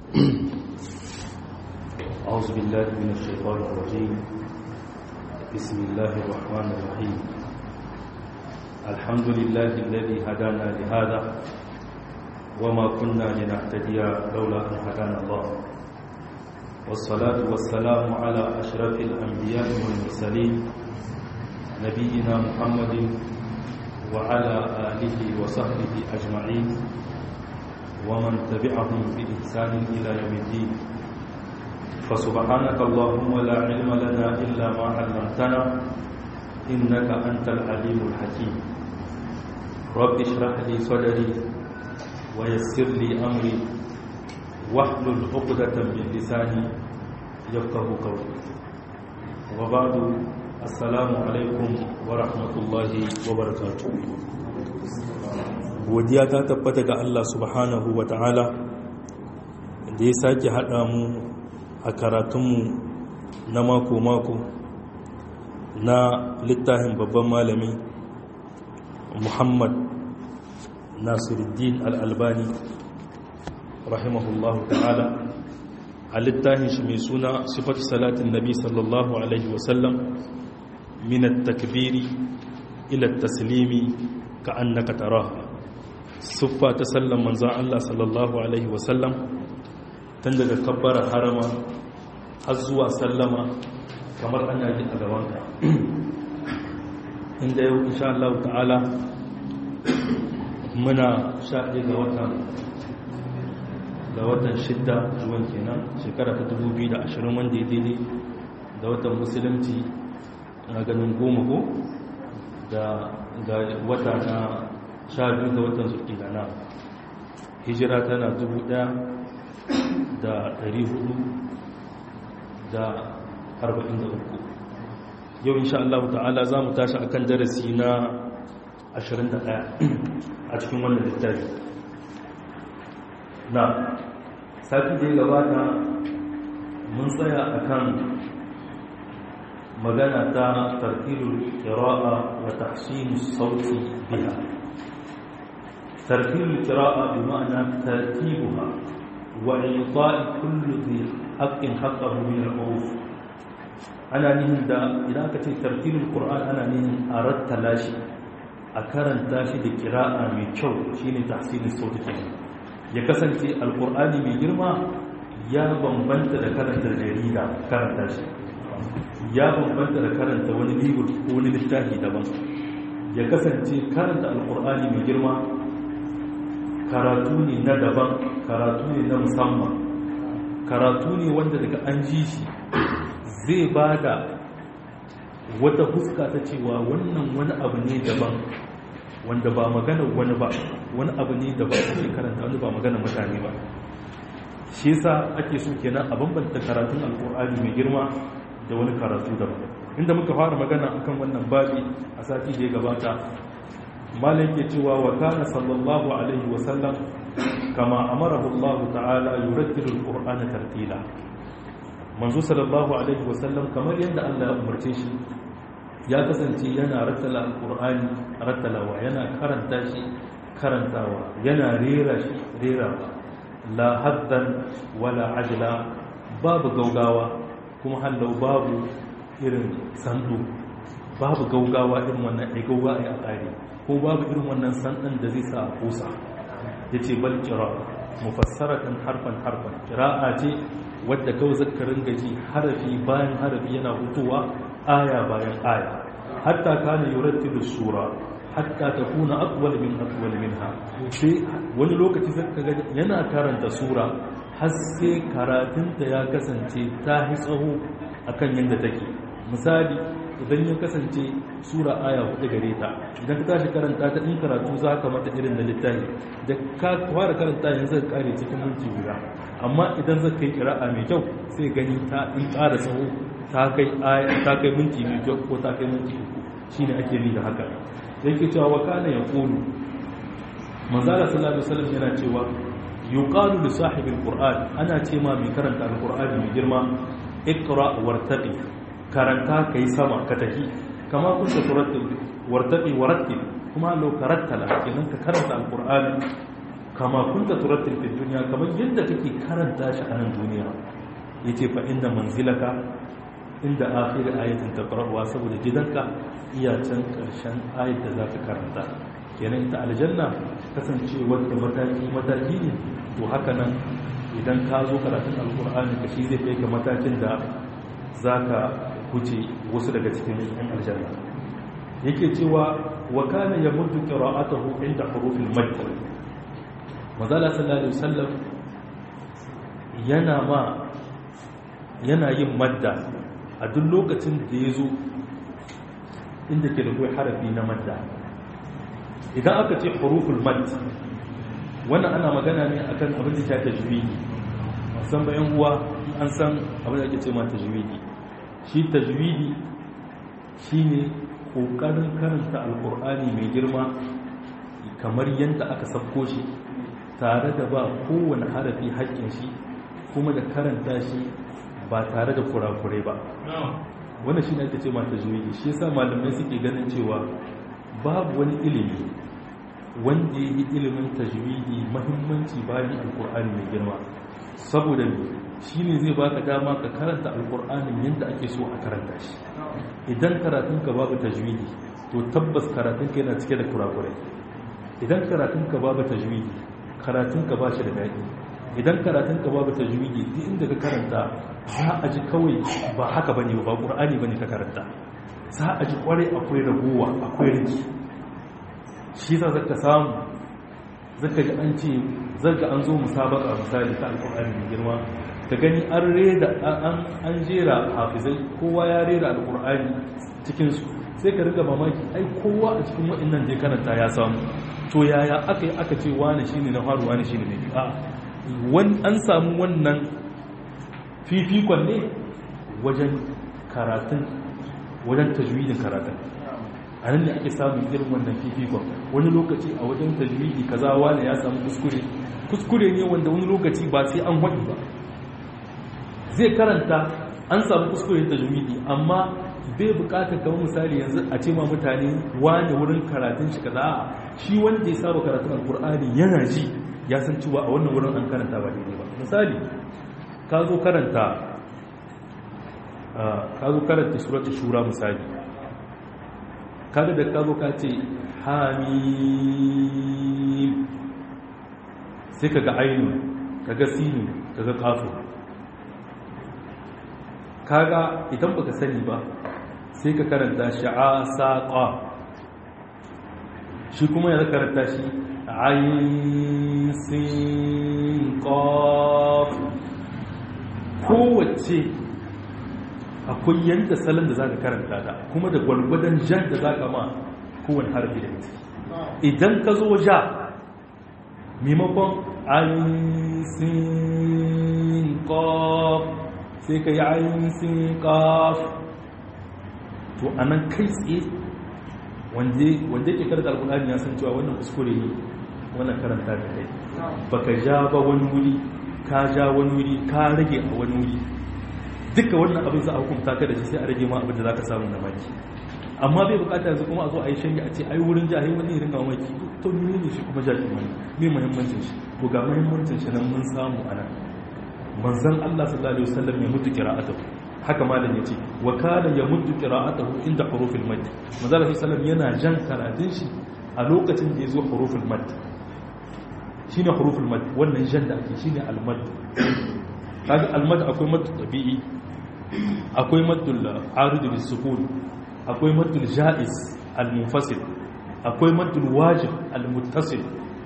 أعوذ بالله من الشيطان الرجيم بسم الله الرحمن الرحيم الحمد لله الذي هدانا لهذا وما كنا لنهتدي لولا أن هدانا الله والصلاة والسلام على أشرف الأنبياء والمرسلين نبينا محمد وعلى آله وصحبه أجمعين ومن تبعهم بإحسان إلى يوم الدين فسبحانك اللهم لا علم لنا إلا ما علمتنا إنك أنت العليم الحكيم رب اشرح لي صدري ويسر لي أمري واحلل عقدة من لساني يفقه قولي وبعد السلام عليكم ورحمة الله وبركاته godiya ta tabbata ga Allah subhanahu wa ta'ala da ya sake haɗa mu a karatunmu na mako-mako na littafin babban malami muhammad nasiruddin al'albani rahimahullahu ta'ala a littafin shi mai suna sifatu salatin nabi sallallahu alaihi wasallam minat takbiri ila taslimi ka annaka taraha siffa ta sallan manzan Allah sallallahu alaihi wasallam tun daga kabbara harama har zuwa sallama kamar ana yi a gabanka inda yau insha Allah ta'ala muna shaɗe ga watan ga watan shidda zuwan kenan shekara ta 2020 wanda ya daidai da watan musulunci na ganin goma ko da wata na sha biyu ga watan zulkidana hijira tana dubu ɗaya da ɗari hudu da arba'in da uku yau insha Allah ta'ala za mu tashi akan darasi na ashirin da ɗaya a cikin wannan littafi na sati da ya gabata mun tsaya akan magana ta tartilul qira'a wa tahsinus sauti biha ترتيب القراءة بمعنى ترتيبها وإعطاء كل ذي حق حقه من الحروف أنا نهن دا إذا كنت ترتيب القرآن أنا نهن أردت لاشي أكرن تاشي دي قراءة من شو شيني تحسين الصوت كمان يكسن القرآن من جرما يا بمبنت دا كرنت الجريدة كرن تاشي ya bambanta da karanta wani libur ko wani littafi daban ya kasance karanta alkur'ani mai girma karatu ne na daban karatu ne na musamman karatu ne wanda daga an ji shi zai ba da wata huska ta cewa wannan wani abu ne daban wanda ba magana wani ba wani abu ne daban ake karanta wani ba magana mutane ba shi yasa ake so kenan a bambanta karatun alkur'ani mai girma da wani karatu daban inda muka fara magana akan wannan babi a sati da ya gabata malai ke cewa wa kana sallallahu alaihi wasallam kama amarahu Allah ta'ala yurattilu al-qur'ana tartila manzo sallallahu alaihi wasallam kamar yadda Allah ya umarce shi ya kasance yana rattala al-qur'ani rattalawa yana karanta shi karantawa yana rera shi rerawa la haddan wala ajla babu gaugawa kuma hallau babu irin sandu babu gaugawa irin wannan ai gaugawa ai a ƙari ko babu irin wannan sandan da zai sa a kusa ya ce bal kira mufassaratan harfan harfan kira'a ce wadda kawai zakarin gaji harafi bayan harafi yana hutuwa aya bayan aya hatta kana yurattilu sura hatta takuna aqwal min aqwal minha sai wani lokaci zaka ga yana karanta sura har sai karatunta ya kasance ta hi tsaho akan yadda take misali idan ya kasance sura aya hudu gare ta idan ka tashi karanta ta in karatu za ka mata irin na littafi da ka fara karanta yanzu ka kare cikin minti guda amma idan zaka yi kira'a mai kyau sai gani ta in ƙara tsaho ta kai aya ta kai minti mai kyau ko ta kai minti uku shine ake ni da haka yake cewa wa kana yaqulu manzala sallallahu alaihi wasallam yana cewa yuqalu li sahibil qur'an ana ce ma mai karanta alqur'ani mai girma iqra wartaqi karanta kai sama ka tafi kama kunta turattil wartaqi warattil kuma law karattala kenan ka karanta alqur'ani kama kunta turattil fi dunya kamar yadda kake karanta shi a nan duniya yace fa inda manzilaka inda akhir ayatin taqra'uha saboda gidanka iya can karshen ayat da zaka karanta kenan ita aljanna kasancewar da mataki mataki ne to haka nan idan ka zo karatun alkur'ani ka shi zai kai ka matakin da zaka huce wasu daga cikin yan aljanna yake cewa wa kana yamuddu qira'atuhu inda hurufil madd mazala sallallahu alaihi wasallam yana ma yana yin madda a duk lokacin da ya zo inda ke da kai harafi na madda idan aka ce huruful mad wannan ana magana ne akan abin da ya tajwidi san bayan uwa an san abin da ake ce ma tajwidi shi tajwidi shine kokarin karanta alkur'ani mai girma kamar yadda aka sabko shi tare da ba kowane harafi haƙƙin shi kuma da karanta shi ba tare da kurakurai ba wannan shi ne ake ce mata juyi shi yasa malamai suke ganin cewa babu wani ilimi wanda ya yi ilimin tajwidi mahimmanci bayan alkur'ani mai girma saboda shi ne zai baka dama ka karanta alkur'anin yadda ake so a karanta shi idan karatunka babu tajwidi to tabbas karatunka yana cike da kurakurai idan karatunka babu tajwidi karatunka ba shi da daɗi idan karatunka babu tajwidi duk inda ka karanta za a ji kawai ba haka bane ba qur'ani bane ka karanta za a ji kware akwai ragowa akwai riki shi yasa zaka samu zaka ji an ce zaka an zo musabaka misali ta alqur'ani mai girma ka gani an reda an an jera hafizai kowa ya rera alqur'ani cikin su sai ka riga mamaki ai kowa a cikin waɗannan da ya karanta ya samu to yaya aka yi aka ce wani shine na faru wani shine na biyu a an samu wannan fifikon ne wajen karatun wajen tajwidin karatun a nan ne ake samun irin wannan fifikon wani lokaci a wajen tajwidi kaza wani ya samu kuskure kuskure ne wanda wani lokaci ba sai an haɗi ba zai karanta an samu kuskure tajwidi amma bai bukatar kamar misali yanzu a ce ma mutane wani wurin karatun shi kaza shi wanda ya saba karatun alkur'ani yana ji ya san cewa a wannan wurin an karanta ba daidai ba misali ka zo karanta ka zo karanta suratul shura misali kaga da ka zo ka ce hamim sai kaga ainu kaga sinu kaga qafu kaga idan baka sani ba sai ka karanta shi a saƙa shi kuma ya karanta shi ayin sin ƙaf kowace akwai yadda salon da za ka karanta ta kuma da gwalgwadon jan da za ka ma kowane harfi da ita idan ka zo ja maimakon ayin sin ƙaf sai ka yi ayin sin ƙaf to a nan kai tsaye wanda yake karanta alkulani ya san cewa wannan kuskure ne wannan karanta da kai baka ja ba wani wuri ka ja wani wuri ka rage a wani wuri duka wannan abin za a hukunta ka da shi sai a rage ma abin da za ka samu na maki amma bai bukata yanzu kuma a zo a yi shanya a ce ai wurin jahi wani irin ga maki to ne ne shi kuma jahi wani me muhimmancin shi to ga muhimmancin shi nan mun samu a nan manzon Allah sallallahu alaihi wasallam ya mutu qira'atuhu haka malam yace wa kana yamuddu qira'atuhu inda hurufil mad manzo sallam yana jan karatun shi a lokacin da yazo hurufil mad shine hurufil mad wannan jan da ake shine al mad kaga al mad akwai mad tabi'i akwai maddul arid bis sukun akwai maddul jaiz al munfasil akwai maddul wajib al muttasil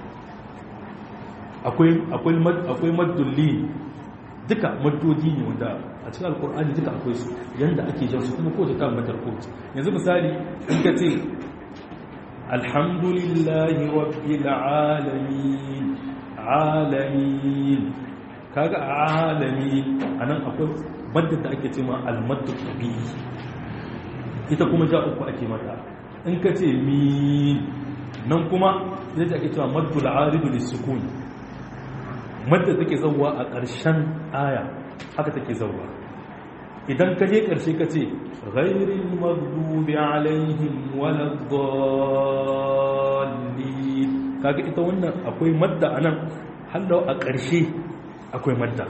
akwai akwai mad akwai maddul li duka maddodi ne wanda a cikin alkur'ani duka akwai su yanda ake jan su kuma ko ta kan matar kowace yanzu misali in ka ce alhamdulillahi rabbil alamin alamin kaga alamin anan akwai maddar da ake cewa almaddu tabi'i ita kuma ja uku ake mata in ka ce min nan kuma yadda ake cewa maddul aridu lisukun madda take zauwa a ƙarshen aya haka take zauwa idan ka je ƙarshe ka ce ghairil maghdubi alaihim waladdallin kaga ita wannan akwai madda anan hallau a ƙarshe akwai madda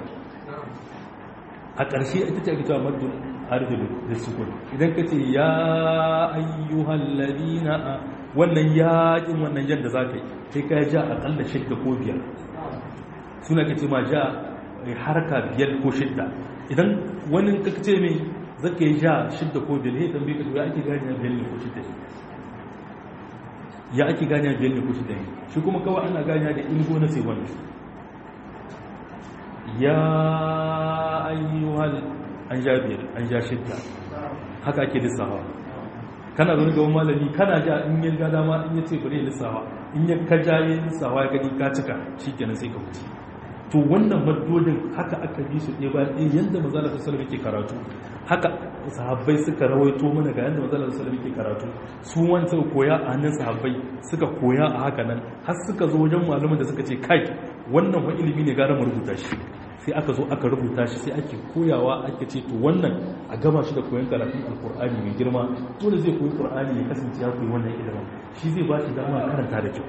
a ƙarshe ita ce ake cewa maddu arzilu da sukun idan ka ce ya ayyuhal ladina wannan yaƙin wannan yadda za ka yi sai ka ja aƙalla shidda ko biyar suna ka ce ma ja harka biyar ko shidda idan wani ka ce mai zaka yi ja shidda ko biyar ne tambaye ka ya ake gani ya biyar ne ko shidda ne ya ake gani ya biyar ne ko shidda ne shi kuma kawai ana gani da ilgo na sai wani ya ayyuhal an ja biyar an ja shidda haka ake lissafa kana zo gaban malami kana ja in yin gada ma in yace bari lissafa in ya ka ja yin lissafa ya gani ka cika shikenan sai ka wuce to wannan maddodin haka aka bi su ɗaya bayan ɗaya yadda mazala ta salama ke karatu haka sahabbai suka rawaito mana ga yadda mazala ta salama ke karatu su wani suka koya a hannun sahabbai suka koya a haka nan har suka zo wajen malamin da suka ce kai wannan wa ilimi ne gara mu rubuta shi sai aka zo aka rubuta shi sai ake koyawa ake ce to wannan a gama shi da koyon karatun alkur'ani mai girma dole zai koyi qur'ani ya kasance ya koyi wannan ilimin shi zai ba shi dama karanta da kyau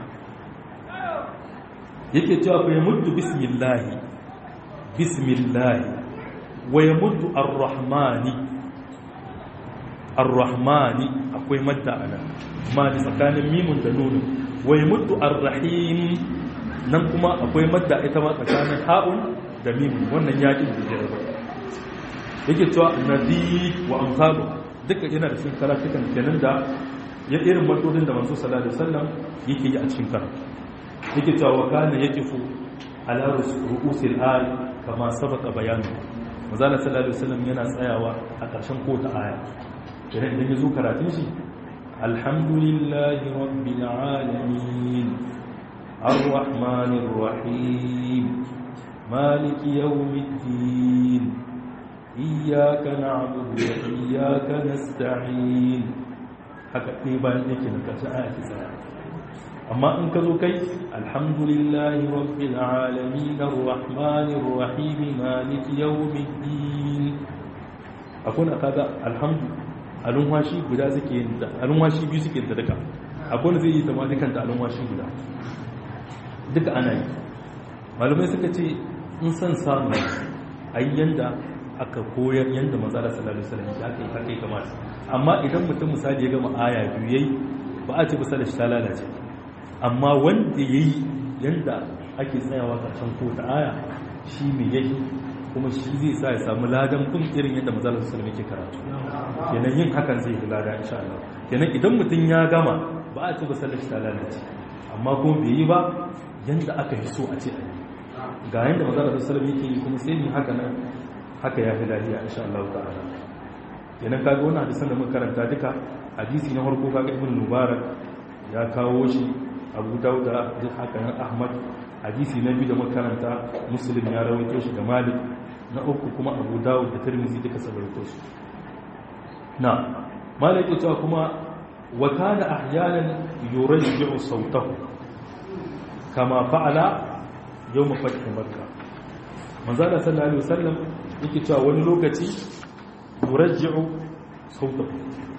yake cewa fa yamuddu bismillahi bismillahi wa yamuddu arrahmani arrahmani akwai madda anan ma da tsakanin mimun da nunun wa yamuddu arrahim nan kuma akwai madda ita ma tsakanin ha'un da mimun wannan yakin da jira yake cewa nadi wa amsalu duka yana da cikin karatukan kenan da ya irin matodin da manzo sallallahu alaihi wasallam yake yi a cikin karatu yake cewa wa kana yaqifu ala ru'usil ay kama sabaka bayanu manzala sallallahu alaihi wasallam yana tsayawa a ƙarshen kota aya idan idan yazo karatun shi alhamdulillahi rabbil alamin arrahmanir rahim maliki yawmiddin iyyaka na'budu wa iyyaka nasta'in haka ɗaya bayan yake na ƙarshen aya ke tsaya amma in ka zo kai alhamdulillahi rabbil alamin arrahmanir rahim maliki yawmiddin akwai na kaga alhamdu alunwashi guda suke yin da alunwashi biyu suke da duka akwai na zai yi tamani kanta alunwashi guda duka ana yi malumai suka ce in san samu ayyan da aka koyar yadda manzara sallallahu alaihi wasallam ya kai haka ya kamata amma idan mutum misali ya gama aya biyu yayi ba a ce ba salashi ta lalace amma wanda ya yi yadda ake tsayawa ƙarshen ko ta aya shi mai yake kuma shi zai sa ya samu ladan kun irin yadda mazalar su ke karatu kenan yin hakan zai yi lada insha Allah kenan idan mutum ya gama ba a ce ba sallar ta lalace amma kuma bai yi ba yadda aka yi so a ce a yi ga yadda mazalar su yake yi kuma sai yi haka nan haka ya fi lafiya insha Allah ta'ala kenan kaga wannan hadisan da muka karanta duka hadisi na farko kaga ibn mubarak ya kawo shi abu dauda duk haka nan ahmad hadisi na biyu da makaranta muslim ya rawaito shi da malik na uku kuma abu dawud da tirmizi duka sun rawaito shi na malik ya cewa kuma wa kana ahyanan yurajji'u sautahu kama fa'ala yawm fath makkah manzo Allah sallallahu alaihi wasallam yake cewa wani lokaci yurajji'u sautahu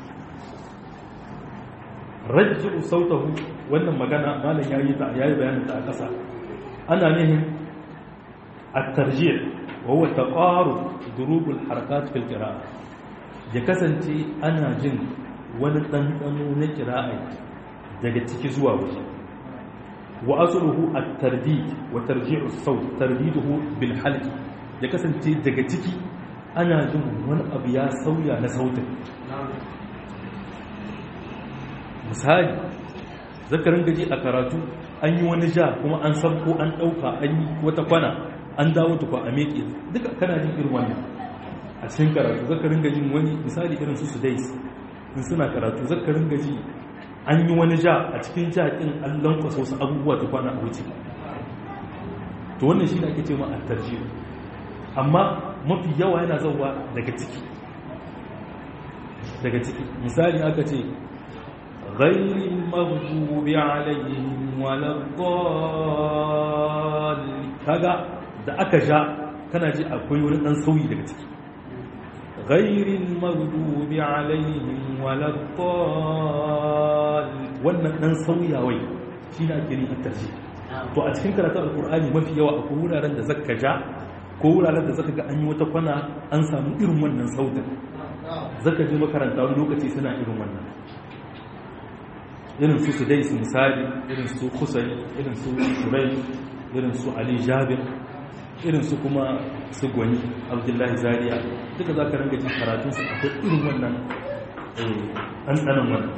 rajji'u sautahu wannan magana malam yayi ta yayi bayanin ta a ƙasa ana nihin at-tarjih wa huwa taqarub durub al-harakat fil qira'a ya kasance ana jin wani ɗanɗano na qira'a daga ciki zuwa waje wa asluhu at-tardid wa tarji'u as-sawt tardiduhu bil halq ya kasance daga ciki ana jin wani abu ya sauya na sautin misali zakarin gaji a karatu an yi wani ja kuma an sabko an ɗauka an yi wata kwana an dawo tukwa a meke duka kana jin irin wannan a cikin karatu zakarin gajin wani misali irin su su dais in suna karatu zakarin gaji an yi wani ja a cikin ja ɗin an lankwasa wasu abubuwa ta kwana a wuce to wannan shi ne ake ce ma a tarjiyo amma mafi yawa yana zauwa daga ciki daga ciki misali aka ce غير المغضوب عليهم ولا الضالين kaga da aka ja kana ji akwai wani dan sauyi daga ciki ghairil maghdubi alaihim waladdallin wannan dan sauyawai shi ne ake yin tarji to a cikin karatun alkur'ani mafi yawa akwai wuraren da zaka ja ko wuraren da zaka ga an yi wata kwana an samu irin wannan sautin zaka je makaranta wani lokaci suna irin wannan irin su sudai su misali irin su kusai irin su shurai irin su ali jabir irin su kuma su gwani abdullahi zaria duka za ka ranga jin karatunsu akwai irin wannan ɗanɗanan wannan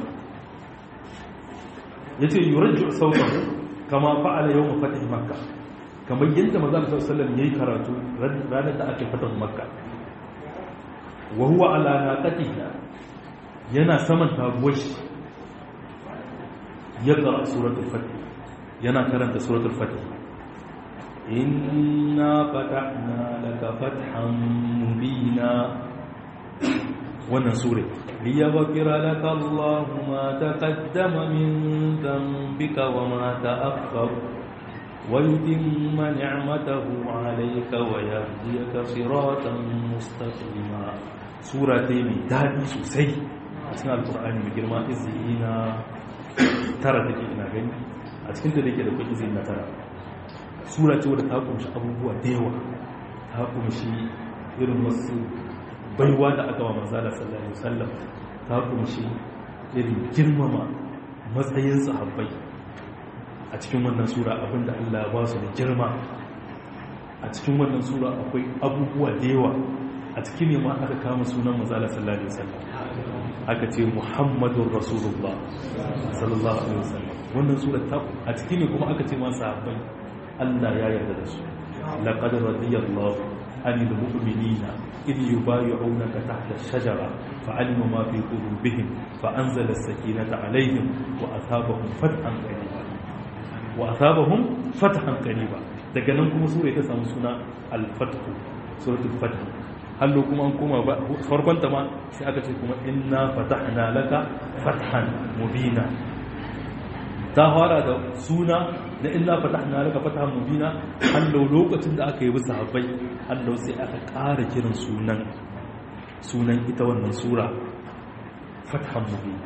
ya ce yurajju sautahu kama fa'ala yau mafatih makka kamar yadda maza da sallam ya yi karatu ranar da aka fatah makka wa huwa ala naqatihi yana saman taguwar shi ya qara suratul fatih yana karanta suratul fatih inna fatahna laka fathan mubina wannan sura liyaghfira laka Allahu ma taqaddama min dhanbika wa ma ta'akhkhara wa yutimma ni'matahu 'alayka wa yahdiyaka siratan mustaqima sura ta mai dadi sosai a cikin alqur'ani mai girma izina tara take ina gani a cikin da yake da kuɗi izina tara sura ce wadda ta kunshi abubuwa da yawa ta kunshi irin wasu baiwa da aka wa manzala sallallahu alaihi wasallam ta kunshi irin girmama matsayin sahabbai a cikin wannan sura abinda Allah ba su da girma a cikin wannan sura akwai abubuwa da yawa a cikin ne ma aka kama sunan manzala sallallahu alaihi wasallam aka ce muhammadur rasulullah sallallahu alaihi wasallam wannan sura ta a cikin ne kuma aka ce ma sahabbai Allah ya yarda da su laqad radiyallahu anil mu'minina إذ يبايعونك تحت الشجرة فعلم ما في قلوبهم فأنزل السكينة عليهم وأثابهم فتحا قريبا وأثابهم فتحا قريبا daga nan kuma sura ta samu suna al-fathu suratul fath hallo kuma an koma farkon ta ma sai aka ce kuma inna fatahna laka fathan mubina ta fara da suna na inna fatahna laka fathan mubina hallo lokacin da aka yi bisa habbai hallo sai aka ƙara kiran sunan sunan ita wannan sura fathan mubina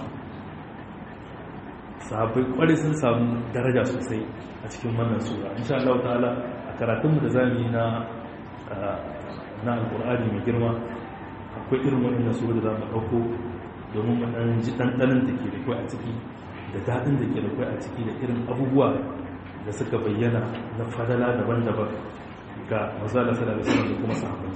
sahabbai kwarai sun samu daraja sosai a cikin wannan sura insha Allah ta'ala a karatunmu da zamu yi na na alqur'ani mai girma akwai irin wannan sura da zamu dauko domin mu dan ji dandanan da ke da kai a ciki da dadin da ke da kai a ciki da irin abubuwa da suka bayyana na fadala daban-daban ga manzala sallallahu alaihi wasallam da kuma sahabbai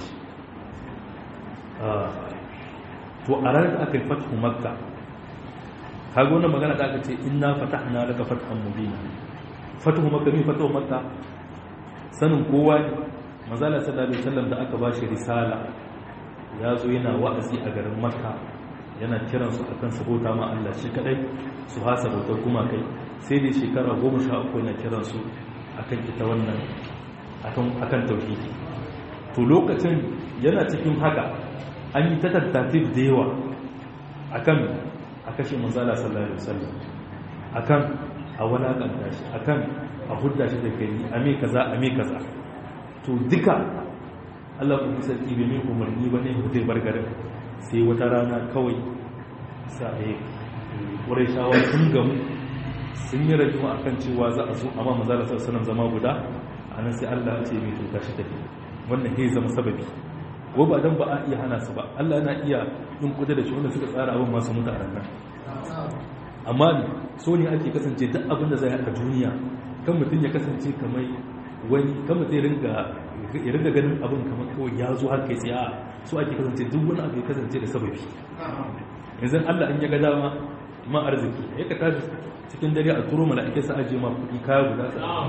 to a ranar da aka yi fathu makka kaga wannan magana da aka ce inna fatahna laka fathan mubina fatahu makka ne fatahu makka sanin kowa ne manzala sallallahu alaihi wasallam da aka bashi risala ya zo yana wa'azi a garin makka yana kiran su akan su bauta ma Allah shi kadai su hasa bautar kuma kai sai dai shekara 13 yana kiran su akan ita wannan akan akan tauhidi to lokacin yana cikin haka an yi ta tattatif da yawa akan a kashe manzala sallallahu alaihi wasallam akan a walakanta shi akan a hudda shi da gari a me kaza a me kaza to duka Allah ku fi sarki bai mai umarni ba ne zai bar garin sai wata rana kawai sai ƙurai shawa sun gamu sun yi rajima akan cewa za a zo amma manzala sallallahu alaihi zama guda a nan sai Allah ya ce mai to tashi tafi wannan zai zama sababi ko ba dan ba a iya hana su ba Allah yana iya yin kudu da shi wanda suka tsara abin masu mutu a ranar amma ne so ne ake kasance duk abin da zai haka duniya kan mutum ya kasance kamar wani kan mutum ya ringa ganin abin kamar kawai ya zo har kai sai a so ake kasance duk wani abu ya kasance da sababi yanzu Allah in ya ga dama ma arziki ya ka tashi cikin dare a turo mala'ike sa aje ma kuɗi kaya guda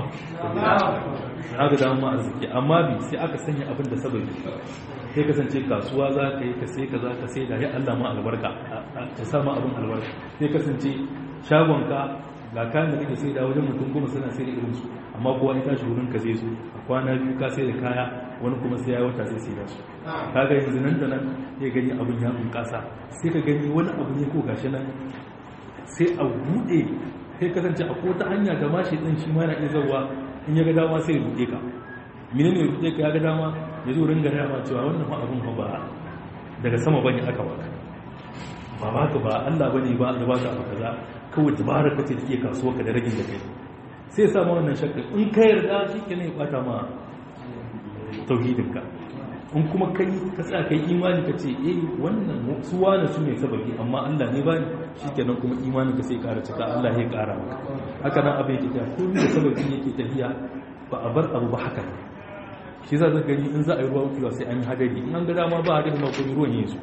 sa ga dama ma arziki amma bi sai aka sanya abin da sababi sai kasance kasuwa za ka yi ka sai ka za ka sai da ya Allah ma albarka ta sa ma abin albarka sai kasance shagonka ga kayan da kake sai da wajen mutum goma suna sai da irinsu amma kowa ya tashi wurin ka zai zo a kwana biyu ka sai da kaya wani kuma sai ya wata sai sai da su kaga yanzu nan da nan ya gani abin ya bunƙasa sai ka gani wani abu ne ko gashi nan sai a buɗe sai kasance a kota hanya da mashi ɗin shi ma na iya zauwa in ya ga dama sai ya buɗe ka mine ne rufe ka ya ga dama ya zo ringa rama cewa wannan ma abin ba daga sama bane aka baka ba baka ba Allah bane ba da baka abu kaza kawai dabara ka ce da ke kasuwa ka da ragin da kai sai sa ma wannan shakka in ka yarda shi ke ne ya bata ma tauhidinka in kuma kai ka tsaya kai imani ka ce eh wannan su wani su ne sababi amma Allah ne ba shi kenan kuma imanin ka sai ƙara cika Allah ya ƙara maka haka nan abin yake tafiya ko da sababi yake tafiya ba a bar abu ba haka shi za ka gani in za a yi ruwan kiwa sai an yi hadari in an ga dama ba hadari ma kuma ruwan yin su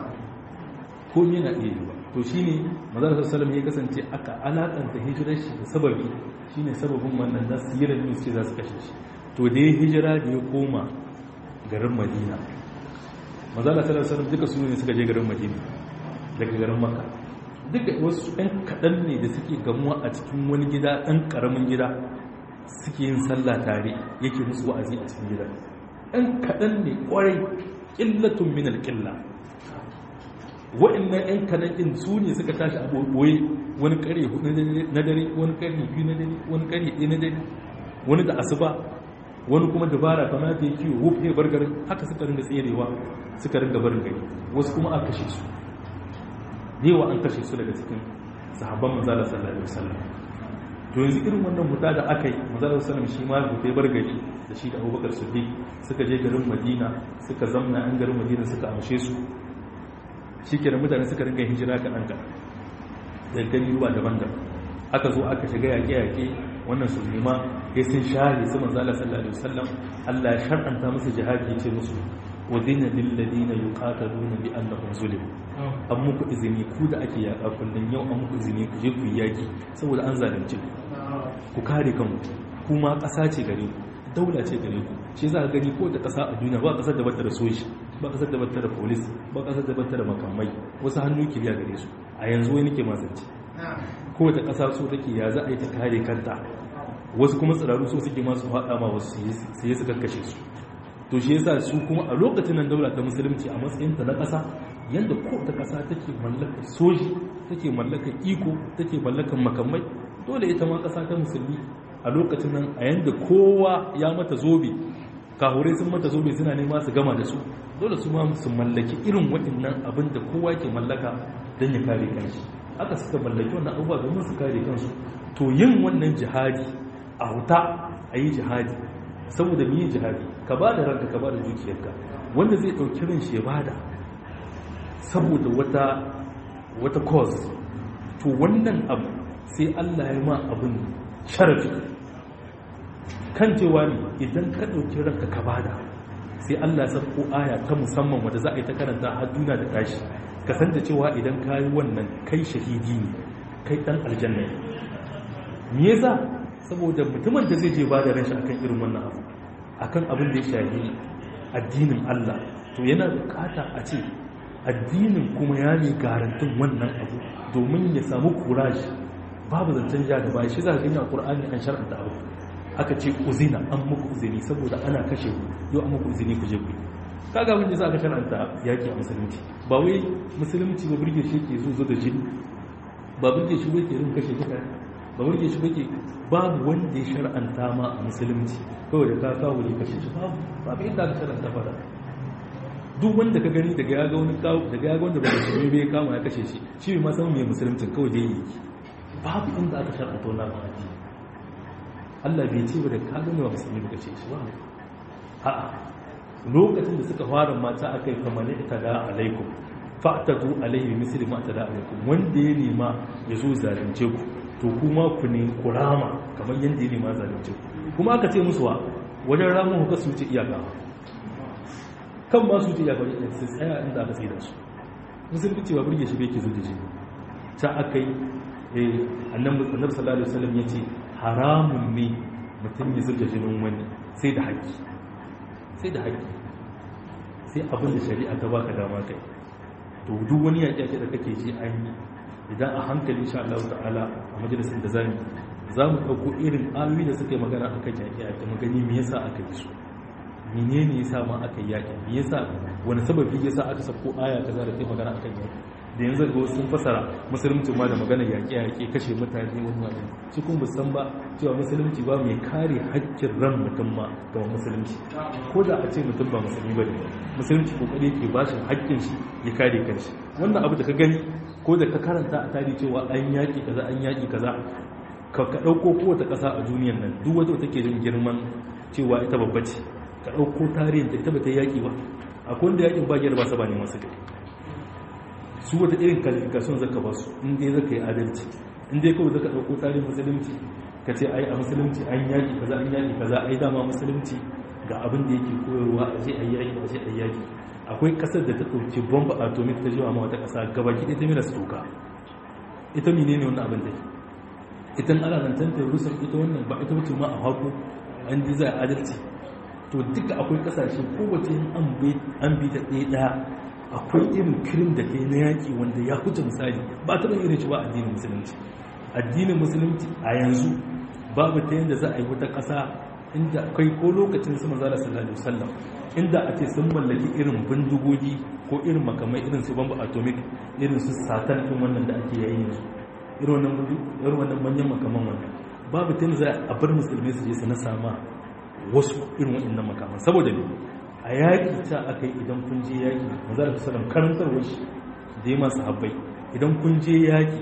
ko me na iya yi ba to shine manzon sallallahu ya kasance aka alakanta hijirar shi da sababi shine sababin wannan da sirar ne sai za su kashe shi to da ya hijira da ya koma garin Madina manzon sallallahu alaihi duka su ne suka je garin Madina daga garin Makka duka wasu ɗan kaɗan ne da suke gamuwa a cikin wani gida ɗan ƙaramin gida suke yin sallah tare yake musu wa'azi a cikin gida ɗan kaɗan ne ƙwarai ƙillatun minal ƙilla wa'annan 'yan kanan ɗin su ne suka tashi a ɓoye wani ƙare hudu na dare wani ƙare biyu na dare wani ƙare ɗaya na dare wani da asuba wani kuma dabara kama ta yi kiwo wuf ya bar garin haka suka ringa tserewa suka ringa barin gari wasu kuma aka kashe su yawa an kashe su daga cikin sahabban manzala sallallahu alaihi wasallam to yanzu irin wannan huta da aka yi manzala sallallahu shi ma hutai bar gari da shi da abubakar siddiq suka je garin madina suka zamna an garin madina suka amshe su shi ke mutane suka ringa hijira kaɗan kaɗan da gani ruwa daban-daban aka zo aka shiga yaƙe-yaƙe wannan su nema ya sun share su manzala sallallahu alaihi wasallam Allah ya shar'anta musu jihadi ya ce musu wadina lil ladina yuqataluna bi annahum zulim an muku izini ku da ake yaƙa kullun yau an muku izini ku je ku yi yaƙi saboda an zalunce ku ku kare kanku kuma ƙasa ce gare ku daula ce gare ku shi za ka gani ko da ƙasa a duniya ba ƙasar da bata da soji ba ƙasar da bata da polis ba ƙasar da bata da makamai wasu hannu kiliya gare su a yanzu wani ke masance ko ta ƙasa so take ya za a yi ta kare kanta wasu kuma tsiraru so suke masu haɗa ma wasu su yi su kakkashe su to shi yasa su kuma a lokacin nan daula ta musulunci a matsayin ta na ƙasa yadda ko ta ƙasa take mallakar soji take mallakar iko take mallakar makamai dole ita ma ƙasa ta musulmi a lokacin nan a yanda kowa ya mata zobe kahurai sun mata zobe suna nema su gama da su dole su ma su mallaki irin waɗannan abin da kowa ke mallaka don ya kare kanshi aka suka mallaki wannan abubuwa domin su kare kansu to yin wannan jihadi a wuta a yi jihadi saboda mu yi jihadi ka ba da ranka ka ba da dukiyarka wanda zai ɗauki ran shi ya bada saboda wata wata cause to wannan abu sai Allah ya ma abin sharafi kan cewa ne idan ka ɗauki ranka ka bada sai Allah ya sako aya ta musamman wadda za a yi ta karanta har duna da tashi ka san da cewa idan ka yi wannan kai shahidi ne kai ɗan aljanna ne me yasa saboda mutumin da zai je ba da ranshi akan irin wannan abu akan abin da ya shahi addinin Allah to yana bukata a ce addinin kuma ya ne garantin wannan abu domin ya samu kuraji babu zancen ja da baya shi za ka gani a Qur'ani an shar'anta abu aka ce uzina an muku uzini saboda ana kashe ku yau an muku uzini ku je ku kaga wanda za ka shar'anta yaki a musulunci ba wai musulunci ba burge shi ke zo da jini ba burge shi ba ke rin kashe kuka ba burge shi ba ke babu wanda ya shar'anta ma a musulunci kawai da ka kawo ne kashe shi babu babu inda aka shar'anta fara duk wanda ka gani daga ya ga wani kawo daga ya ga wanda ba musulmi bai kama ya kashe shi shi ma san me musulunci kawai dai yake babu inda aka shar'anta wannan ma'adi Allah bai ce ba da ka gani ba musulmi ba kashe shi ba a'a lokacin da suka fara mata akai kamar ne ita da alaikum fa'tadu alaihi misli ma tada alaikum wanda ya nema ya zo zalunce ku to kuma ku ne kurama kamar yadda ya nema zalunce ku kuma aka ce musu wa wajen ramun hukar su ce iyaka kan ma su ce iyaka wajen su tsaya inda aka tsaye da su musulmi cewa burge shi bai ke zo da jini ta aka yi annabi sallallahu alaihi wasallam ya ce haramun ne mutum ya zurga jinin wani sai da haƙƙi sai da haƙƙi sai abin da shari'a ta baka dama kai to duk wani yaƙi da kake ji an yi idan a hankali insha Allah ta'ala a majalisin da zamu za mu ɗauko irin ayoyi da suka yi magana akan yaƙi yaƙi mu gani me yasa aka yi su menene yasa ma aka yi yaƙi me yasa wani sababi yasa aka sako aya kaza da ta magana akan yaƙi da yanzu ga sun fasara musulunci ma da magana yaƙi yaƙi kashe mutane wani wani shi kuma san ba cewa musulunci ba mai kare haƙƙin ran mutum ma ga musulunci ko da a ce mutum ba musulmi ba ne musulunci kokari ke ba shi haƙƙin shi ya kare kanshi wannan abu da ka gani ko da ka karanta a tarihi cewa an yaƙi kaza an yaƙi kaza ka ka ɗauko kowace ƙasa a duniyan nan duk wata take jin girman cewa ita babba ce ka ɗauko tarihin da ita ba ta yaƙi ba akwai wanda yaƙin ba gyara ba sa ba ne masu kai su wata irin kalifikasyon zaka ba su in dai zaka yi adalci in dai kawai zaka ɗauko tarihin musulunci ka ce ai a musulunci an yaƙi kaza an yaƙi kaza ai dama musulunci ga abin da yake koyarwa a ce ai yaƙi a ce ai yaƙi akwai ƙasar da ta ɗauki bomba atomic ta jiwa ma wata ƙasa gabaki ɗaya ta mila su toka ita mene ne wannan abin da ke ita ana zancen terrorism ita wannan ba ita wuce ma a haku an ji za a adalci to duka akwai ƙasashe kowace an bi ta ɗaya ɗaya akwai irin kirim da kai na yaƙi wanda ya huce misali ba ta irin shi ba addinin musulunci addinin musulunci a yanzu babu ta yadda za a yi wata ƙasa inda akwai ko lokacin su manzala sallallahu alaihi wasallam inda a ce sun mallaki irin bindigogi ko irin makamai irin su bamba atomic irin su satan din wannan da ake yayi yanzu irin wannan irin wannan manyan makaman wannan babu ta yadda za a bar musulmai su je su na sama wasu irin waɗannan makaman saboda ne a yaƙi ta aka yi idan kun je yaƙi manzala sallallahu alaihi karantarwar shi da ya masu habbai idan kun je yaƙi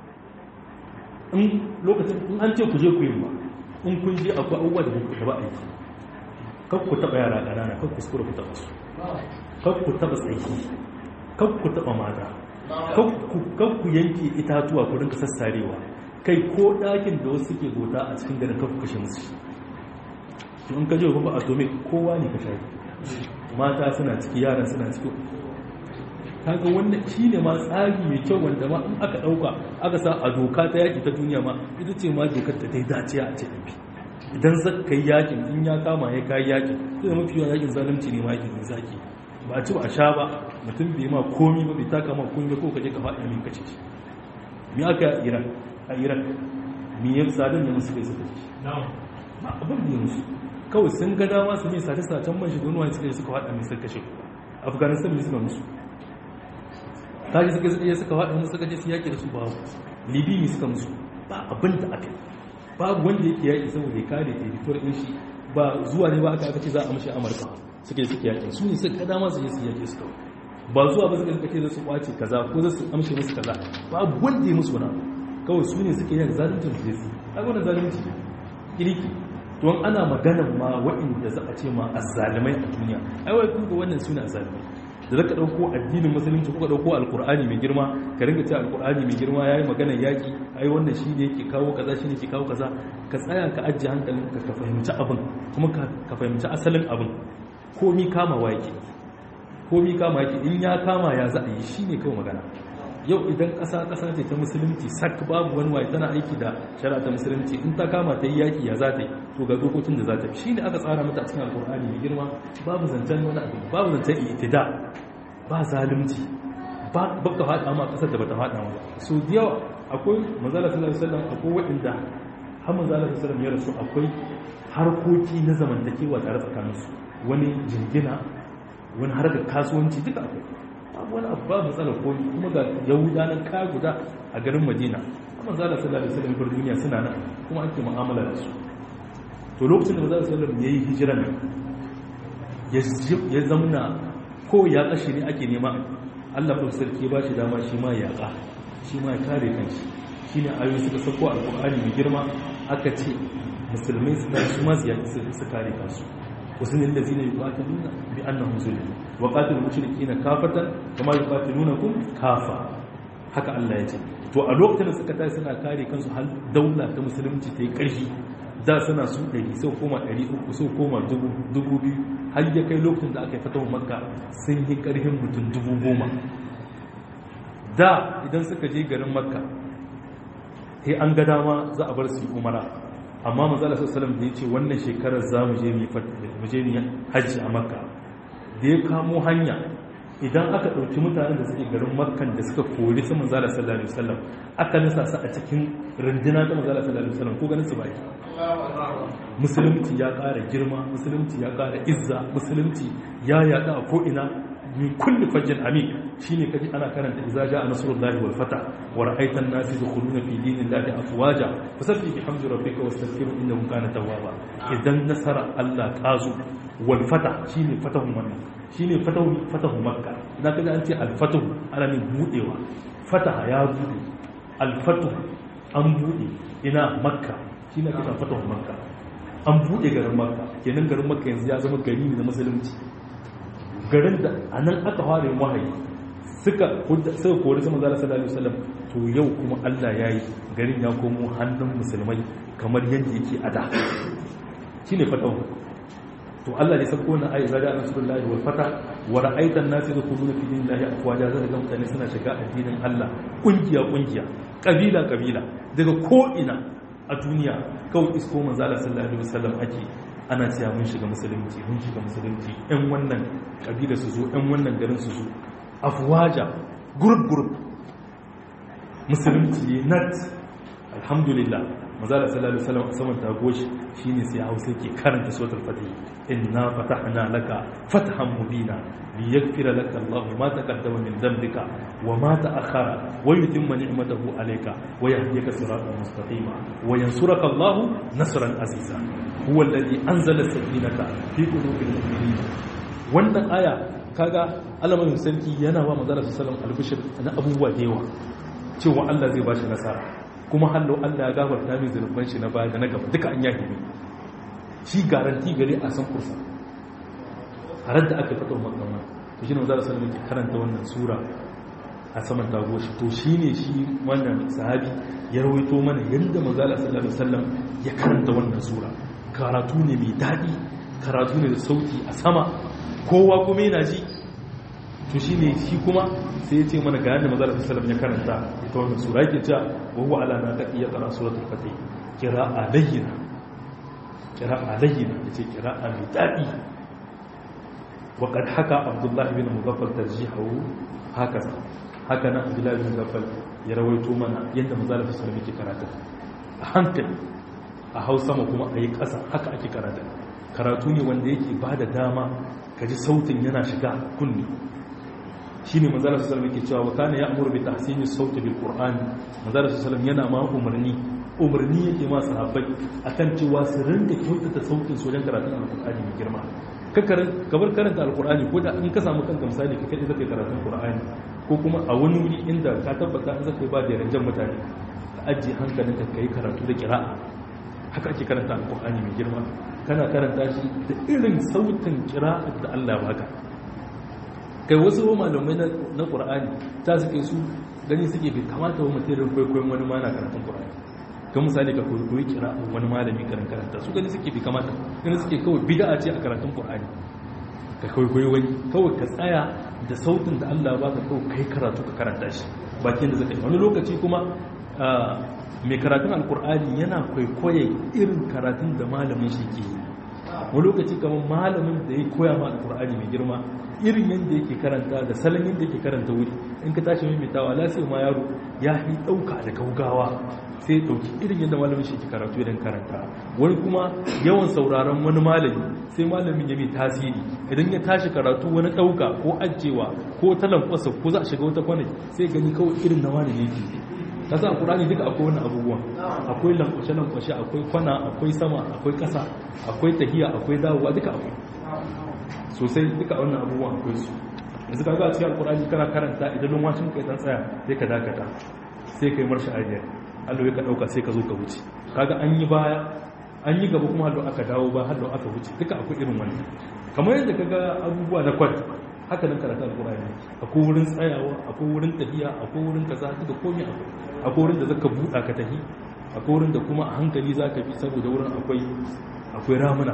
in lokacin in an ce ku je ku yi ba in kun je akwai abubuwa da ku taba aiki kar ku taba yara ƙanana kar ku skura ku taba su kar ku taba tsaki kar ku taba mata kar ku yanke itatuwa ku rinka sassarewa kai ko ɗakin da wasu suke gota a cikin garin kar ku kashe musu to in ka je ba atomic kowa ne ka shafi mata suna ciki yaran suna ciki kaga wannan shi ne ma tsari mai kyau wanda ma in aka ɗauka aka sa a doka ta yaƙi ta duniya ma ita ce ma dokar ta dai dace a ce ɗabi idan za ka yi yaƙin in ya kama ya kayi yaƙin sai da mafi yawan yaƙin zalunci ne ma yaƙin zaki ba a ci ba a sha ba mutum bai ma komi ba bai taka ma komi ba ko ka je ka faɗi min kace shi me aka yi a iran a iran me ya sadin da musu kai suka ci ba abin da ya musu kawai sun ga dama su mai sace-sacen man shiga wani suka suka faɗa mai suka kashe afghanistan ne suka musu kaji suka suka suka faɗa musu suka je su yaƙi da su babu libi ne suka musu ba abin da aka yi babu wanda yake yaƙi saboda ya kare territory ɗin shi ba zuwa ne ba aka aka ce za a mashi amurka suka yi suka yaƙi su ne suka dama su je su yaƙi su kawai ba zuwa ba suka ce za su kwace kaza ko za su amshe musu kaza babu wanda ya musu wani abu kawai su ne suka yi zaluncin su je su kaga wannan zalunci kiriki don ana maganan ma waɗanda za a ce ma azzalimai a duniya ai wai kun ga wannan su ne azzalimai da zaka dauko addinin musulunci kuka dauko alkur'ani mai girma ka ringa cewa alkur'ani mai girma yayi maganar yaki ai wannan shi ne yake kawo kaza shi ne yake kawo kaza ka tsaya ka ajiye hankalin ka ka fahimci abin kuma ka fahimci asalin abin komi kama wa yake komi kama yake in ya kama ya za a yi shi ne kawai magana yau idan ƙasa ƙasa ce ta musulunci sak babu wani waye tana aiki da shari'a ta musulunci in ta kama ta yi yaƙi ya za ta yi to ga dokokin da za ta shi ne aka tsara mata a cikin alƙur'ani mai girma babu zancen wani abu babu zancen itida ba zalunci ba baka faɗa ma ƙasar da bata faɗa ma so da yawa akwai manzala sallallahu alaihi wasallam akwai waɗanda har manzala sallallahu alaihi wasallam ya rasu akwai harkoki na zamantakewa tare tsakaninsu wani jingina wani harkar kasuwanci duka akwai babu wani abu babu matsalar komi kuma ga yahuda nan kaya guda a garin madina amma zala sallallahu alaihi wasallam bar duniya suna nan kuma ake mu'amala da su to lokacin da zala sallallahu alaihi yayi hijira nan ya zamna ko ya kashi ne ake nema Allah ba sarki ba shi dama shi ma ya ka shi ma ya kare kanshi shine ayoyi suka sako alqur'ani mai girma aka ce musulmai suna su ma su kare kansu wasu ne da zina yuqatiluna bi annahum zulimu wa qatilul mushrikeena kafatan kama yuqatilunakum kafa haka Allah ya ce to a lokacin da suka tashi suna kare kansu har daula ta musulunci ta yi ƙarfi da suna su 100 sau koma 300 sau koma 2000 har ya kai lokacin da aka yi fatawar makka sun yi ƙarfin mutum 10,000 da idan suka je garin makka sai an ga dama za a bar su yi umara amma mazala sassalam da ya ce wannan shekarar za mu je mu je hajji a makka da ya kamo hanya idan aka ɗauki mutanen da suke garin makkan da suka kori su manzala sallallahu alaihi wasallam aka nasa su a cikin runduna ta manzala sallallahu alaihi wasallam ko ganin su baki musulunci ya ƙara girma musulunci ya ƙara izza musulunci ya yaɗa a ko'ina min kulli fajjin amik shine kaji ana karanta idza jaa nasrullahi wal fatah wa ra'aita an-nasa yadkhuluna fi dinillahi afwaja fasabbih bihamdi rabbika wastaghfiru innahu kana tawwaba idan nasara Allah ta zo wal fatah shine fatahun wannan shine fatahu fatahu makka idan kaji an ce al fatahu ana min budewa fataha ya bude al fatahu an bude ina makka shine kaje fatahu makka an buɗe garin makka kenan garin makka yanzu ya zama gari ne na musulunci garin da a nan aka fara yin wahayi suka suka kori sama zala sallallahu alaihi wasallam to yau kuma Allah ya yi garin ya komo hannun musulmai kamar yadda yake a da shine fatawa to Allah ne sako na ayi zada rasulullahi wal fata wa ra'aitan nas yadkhuluna fi dinillahi afwaja zaka ga mutane suna shiga addinin Allah kungiya kungiya kabila kabila daga ko ina a duniya kawai isko manzala sallallahu alaihi wasallam ake ana cewa mun shiga musulunci mun shiga musulunci ɗan wannan kabila su zo ɗan wannan garin su zo afwaja group group musulunci ne nat alhamdulillah manzala sallallahu alaihi wasallam saman ta goshi shine sai hausa ke karanta suratul fatih inna fatahna laka fathan mubina liyaghfira laka Allah ma taqaddama min dhanbika wa ma ta'akhkhara wa yutimma ni'matahu alayka wa yahdika siratan mustaqima wa yansuraka Allah nasran aziza huwa alladhi anzala as-sakinata fi qulubil mu'minin wannan aya kaga alamarin sarki yana wa manzala sallallahu alaihi wasallam albishir na abubuwa da yawa cewa Allah zai bashi nasara kuma hallo Allah ya gafarta min zunuban shi na baya da na gaba duka an yahi ne shi garanti gare a san kursa har da aka fito makama to shine manzo sallallahu alaihi karanta wannan sura a saman dago shi to shine shi wannan sahabi ya rawaito mana yanda manzo sallallahu alaihi wasallam ya karanta wannan sura karatu ne mai dadi karatu ne da sauti a sama kowa kuma yana ji to shine shi kuma sai ya ce mana ga yadda manzo sallallahu alaihi ya karanta ita wannan sura yake cewa wa huwa ala naqi ya qara suratul fatih qira'a layyina qira'a layyina yace qira'a mai dadi wa qad haka abdullah ibn mugaffal tarjihu hakaza haka nan abdullah ibn mugaffal ya rawaito mana yadda manzo sallallahu alaihi yake karatu a hankali a hausa ma kuma a yi ƙasa haka ake karatu karatu ne wanda yake ba da dama ka ji sautin yana shiga kunni shi ne manzara su salam yake cewa wa kana ya amuru bi tahsini sauti bil qur'an manzara su salam yana ma umarni umarni yake ma sahabbai akan cewa su rinka kyautata sautin su wajen karatun alqur'ani mai girma ka bar karanta alqur'ani ko da in ka samu kanka misali ka kai zaka karatun qur'ani ko kuma a wani wuri inda ka tabbata in zaka ba da ranjan mutane ka ajiye hankalinka kai karatu da qira'a haka ake karanta alqur'ani mai girma kana karanta shi da irin sautin qira'at da Allah ya baka kai wasu malamai na ƙura'ani ta suke su gani suke bai kamata wa mutum kwaikwayon wani ma na karatun ƙura'ani kan misali ka kwaikwayi kira wani malami karan karanta su gani suke bai kamata gani suke kawai bida ce a karatun ƙura'ani ka kwaikwayi wani kawai ka tsaya da sautin da allah ba ka kawai kai karatu ka karanta shi bakin da zaka yi wani lokaci kuma mai karatun alƙur'ani yana kwaikwaye irin karatun da malamin shi ke yi wani lokaci kamar malamin da ya koya ma alƙur'ani mai girma irin yadda yake karanta da salon yadda yake karanta wuri in ka tashi maimaitawa lasiya ma yaro ya fi ɗauka da gaugawa sai ya ɗauki irin yadda malamin shi ke karatu idan karanta wani kuma yawan sauraron wani malami sai malamin ya mai tasiri idan ya tashi karatu wani ɗauka ko ajewa ko talankwasa ko za a shiga wata kwanai sai gani kawai irin na wani ne ke kasa a kurani duka akwai wani abubuwan akwai lankwashe-lankwashe akwai kwana akwai sama akwai ƙasa akwai tahiya akwai dawowa duka akwai sosai duka wannan abubuwan akwai su yanzu ka ga a cikin alkurani kana karanta idan lumwashin kai ta tsaya sai ka dakata sai kai marshi ajiyar allo ya ka dauka sai ka zo ka wuce kaga an yi baya an yi gaba kuma hallo aka dawo ba hallo aka wuce duka akwai irin wannan kamar yadda kaga abubuwa na kwat haka nan karatu alkurani akwai wurin tsayawa akwai wurin tafiya akwai wurin kaza duka komai akwai akwai wurin da zaka buɗa ka tafi akwai wurin da kuma a hankali zaka bi saboda wurin akwai akwai ramuna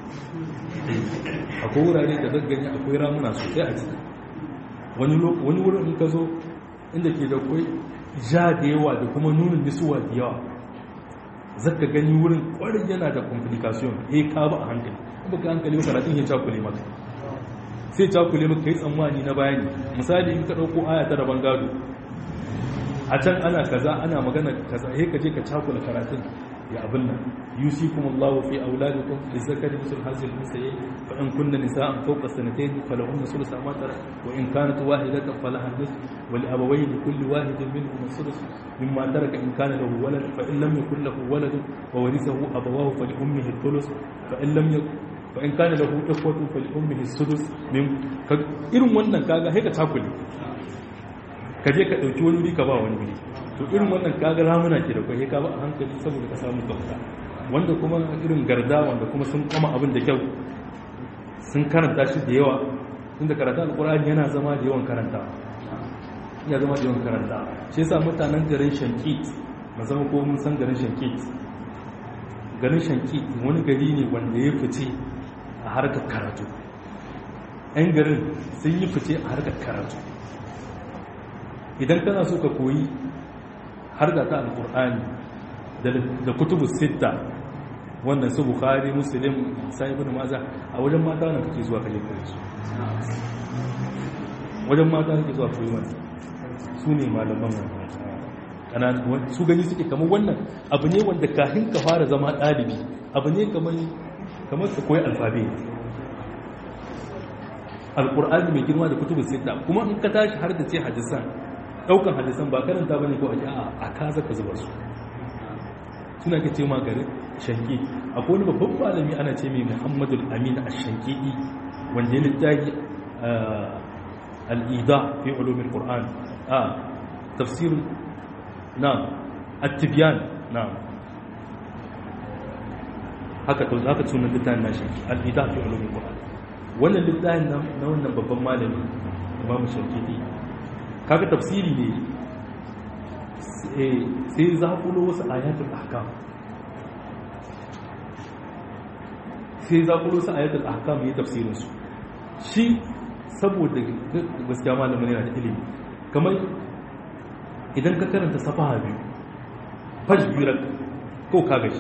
akwai wurare da zaggani akwai ramuna sosai a ciki wani wurin in ka zo inda ke da kwai ja da yawa da kuma nunin nisuwa da yawa zaka gani wurin kwarin yana da complication ya ka ba a hankali kuma ka hankali karatun ya cakule maka sai cakule maka yi tsammani na bayani misali in ka ɗauko aya ta rabon gado a can ana kaza ana magana kaza sai ka je ka cakula karatun ya abin nan yusikum Allahu fi auladikum lizakari misl hazil unsayi fa in kunna nisa'an fawqa sanatayn falahunna thuluthu ma tarak wa in kanat wahidatan falaha nisf wa li abawayhi kulli wahidin minhum thuluth mimma taraka in kana lahu walad fa in lam yakul lahu walad wa warithahu abawahu fa li ummihi thuluth fa in lam yakul fa in kana lahu ikhwatu fa li ummihi sudus min irin wannan kaga sai ka takule ka je ka dauki wani wuri ka ba wani wuri to irin wannan kaga ramuna ke da kai ka ba a hankali saboda ka samu kauta wanda kuma irin garda wanda kuma sun kama abin da kyau sun karanta shi da yawa tunda karanta alqur'ani yana zama da yawan karanta ya zama da yawan karanta shi yasa mutanen garin shankit zama ko mun san garin shankit garin shankit wani gari ne wanda ya fice a harkar karatu 'yan garin sun yi fice a harkar karatu idan kana so ka koyi harka ta alkur'ani da kutubu sitta wannan su bukhari muslim sai ibn maza a wajen mata wannan kake zuwa kaje koyi su wajen mata kake zuwa koyi wannan su ne malaman wannan su gani suke kamar wannan abu ne wanda kafin ka fara zama ɗalibi abu ne kamar kamar ka koyi alfabe alkur'ani mai girma da kutubu sitta kuma in ka tashi har da ce hadisan daukan hadisan ba karanta bane ko a a kaza ka zuba su suna ke ce ma gari shanki akwai wani babban malami ana ce mai muhammadul amin ash-shankidi wanda ya littafi al-ida fi ulumil qur'an a tafsir na at-tibyan na haka to haka sunan littafin nashi al-ida fi ulumil qur'an wannan littafin na wannan babban malami imam shankidi kaga tafsiri ne sai za kulo wasu ayatul ahkam sai za kulo wasu ayatul ahkam yi tafsirin su shi saboda gaskiya malamin yana da ilimi kamar idan ka karanta safaha biyu fash biyu ko ka gashi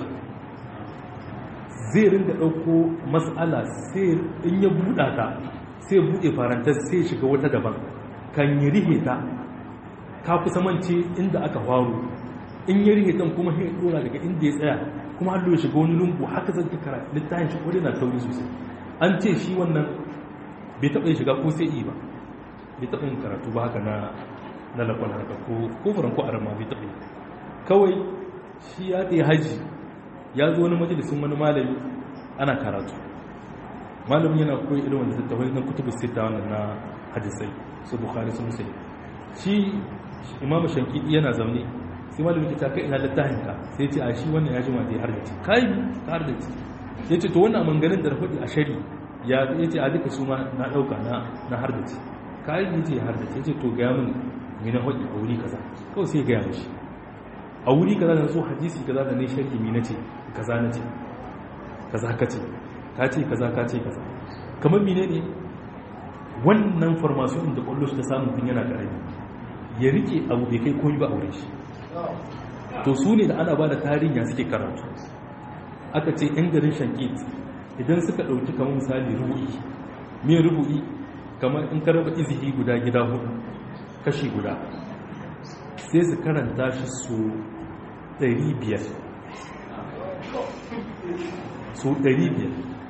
zai ringa ɗauko matsala sai in ya buɗa ta sai buɗe farantar sai shiga wata daban kan yi rihe ta ka kusa mance inda aka faru in yi rihe tan kuma sai dora daga inda ya tsaya kuma har ya shiga wani lungu haka zan ta kara littafin shi kodai na tauri sosai an ce shi wannan bai taɓa shiga ko sai yi ba bai taɓa yin karatu ba haka na na lakon haka ko ko furan ko arama bai taɓa yi kawai shi ya tsaye haji ya zo wani majalisun wani malami ana karatu malamin yana koyi irin wanda tattawai na kutubu sita wannan na hadisai su bukhari su musayi shi imam shankidi yana zaune sai malamin ta kai ina littafin ka sai ce a shi wannan ya jima zai hardace kai ka hardace ya ce to wannan manganin da rafadi a shari ya ce a duka su ma na dauka na na hardace kai ne ce hardace ya ce to ga mun ni na hodi a wuri kaza kawai sai ga mishi a wuri kaza da so hadisi kaza da ne sharhi mi nace kaza nace kaza kace ka ce kaza ka ce kaza kamar mine ne wannan farmasiyon da kwallo ta samun tun yana karami ya rike abu bai kai koyi ba aure shi to su ne da ana ba da tarihin ya suke karatu aka ce yan garin shankit idan suka ɗauki kamar misali rubu'i mai rubu'i kamar in ka raba izihi guda gida hudu kashi guda sai su karanta shi su 500 su 500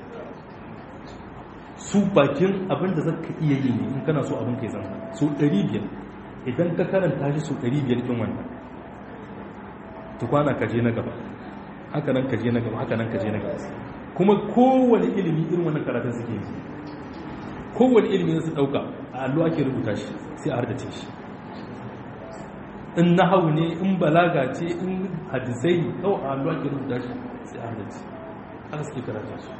su bakin abin da zaka iya yi ne in kana so abin kai zama su 500 idan ka karanta shi su 500 din wannan tukwana ka je na gaba haka nan ka je na gaba haka nan ka je na gaba kuma kowane ilimi irin wannan karatun suke yi kowane ilimi su dauka a allo ake rubuta shi sai a hardace shi in nahawu ne in balaga ce in hadisai kawai a allo ake rubuta shi sai a hardace haka suke karata su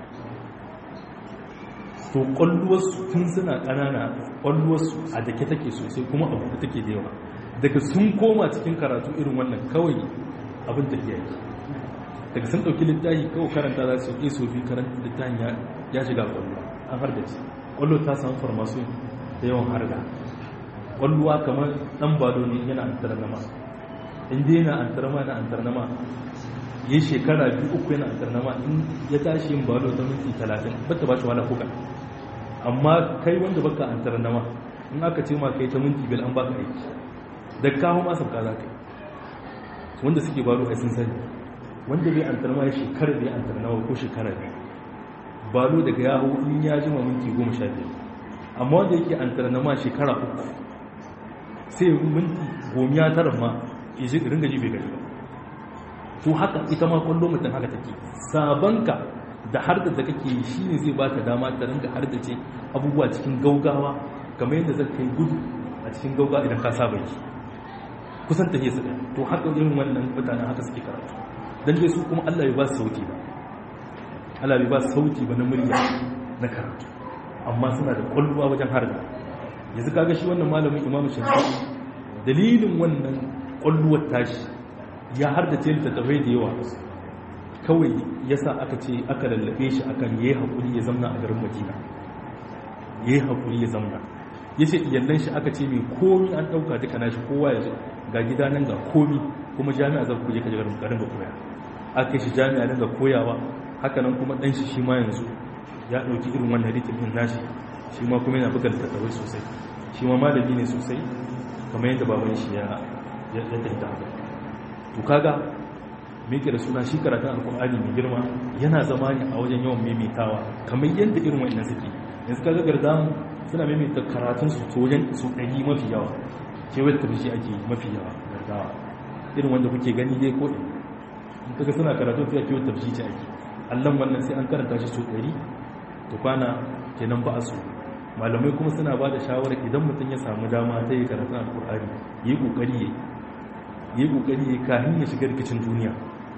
to kwalluwarsu tun suna ƙanana kwalluwarsu a dake take sosai kuma abu da take da yawa daga sun koma cikin karatu irin wannan kawai abin da yi daga sun ɗauki littafi kawai karanta za su yi sofi karanta littafin ya shiga kwallo an har da ci kwallo ta samu farmasu da yawan harga kwalluwa kamar ɗan bado ne yana antar nama inda yana antar ma na antar nama ya shekara biyu uku yana antar nama in ya tashi yin balo ta minti talatin bata ba shi wala kuka amma kai wanda baka antar nama in aka ce ma kai ta minti biyar an baka aiki da kawo masa ka za ka yi wanda suke baro ai sun sani wanda bai antarma ya shekara bai antarnawa ko shekara ne balo daga yaho in ya jima minti goma sha biyar amma wanda yake antarnama shekara uku sai minti gomiya tara ma ya ji ringa ji bai gaji ba to haka ita ma kwallo mutum haka take sabanka da har da kake yi shi ne zai baka dama ta ringa har da ce abubuwa cikin gaugawa kamar yadda zai kai gudu a cikin gaugawa idan ka saba yi kusan ta su ɗaya to haka irin wannan mutane haka suke karatu don dai su kuma allah bai ba su sauti ba allah bai ba su sauti ba na murya na karatu amma suna da kwalluwa wajen har da yanzu kaga shi wannan malamin imamu shafi dalilin wannan kwalluwar tashi ya har da ce littattafai da yawa kawai yasa aka ce aka lallabe shi akan yayi hakuri ya zamna a garin Madina yayi hakuri ya zamna yace iyallan shi aka ce mai komi an dauka duka nashi kowa ya ga gida nan ga komi kuma jami'a za ku je ka garin garin ga koya aka shi jami'a nan ga koyawa haka nan kuma dan shi shi ma yanzu ya dauki irin wannan rikin din nashi shi ma kuma yana buga littattafai sosai shi ma malami ne sosai kamar yadda baban shi ya ya tattata to kaga me ke da suna shi karatun alkur'ani mai girma yana zama ne a wajen yawan maimaitawa kamar yadda irin wa'annan suke yanzu kaga gardamu suna maimaita karatun su to wajen su ɗari mafi yawa ke wadda tafi shi ake mafi yawa gardawa irin wanda kuke gani dai ko in kaga suna karatu sai ake wadda tafi shi ake allon wannan sai an karanta shi su ɗari to kwana kenan ba a so malamai kuma suna ba da shawarar idan mutum ya samu dama ta yi karatun alkur'ani yi ƙoƙari ya yi ƙoƙari ya kahin ya shiga rikicin duniya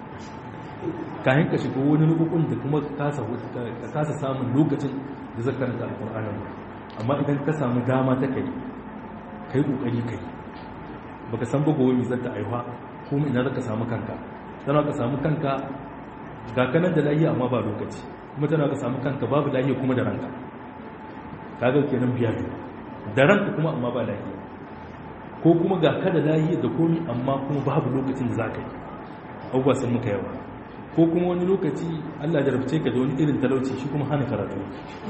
kayan ka shiga wani rukukun da kuma ka kasa samun lokacin da zaka karanta alƙur'anin amma idan ka samu dama ta kai kai kokari kai baka san ba gobe zan ta aiwa kuma ina zaka samu kanka tana ka samu kanka ga kanan da lahiya amma ba lokaci kuma tana ka samu kanka babu lahiya kuma da ranka kaga kenan biya da ranka kuma amma ba lahiya ko kuma ga ka da lahiya da komi amma kuma babu lokacin da zaka yi abubuwa sun muka yawa ko kuma wani lokaci allah jarabce ka da wani irin talauci shi kuma hana karatu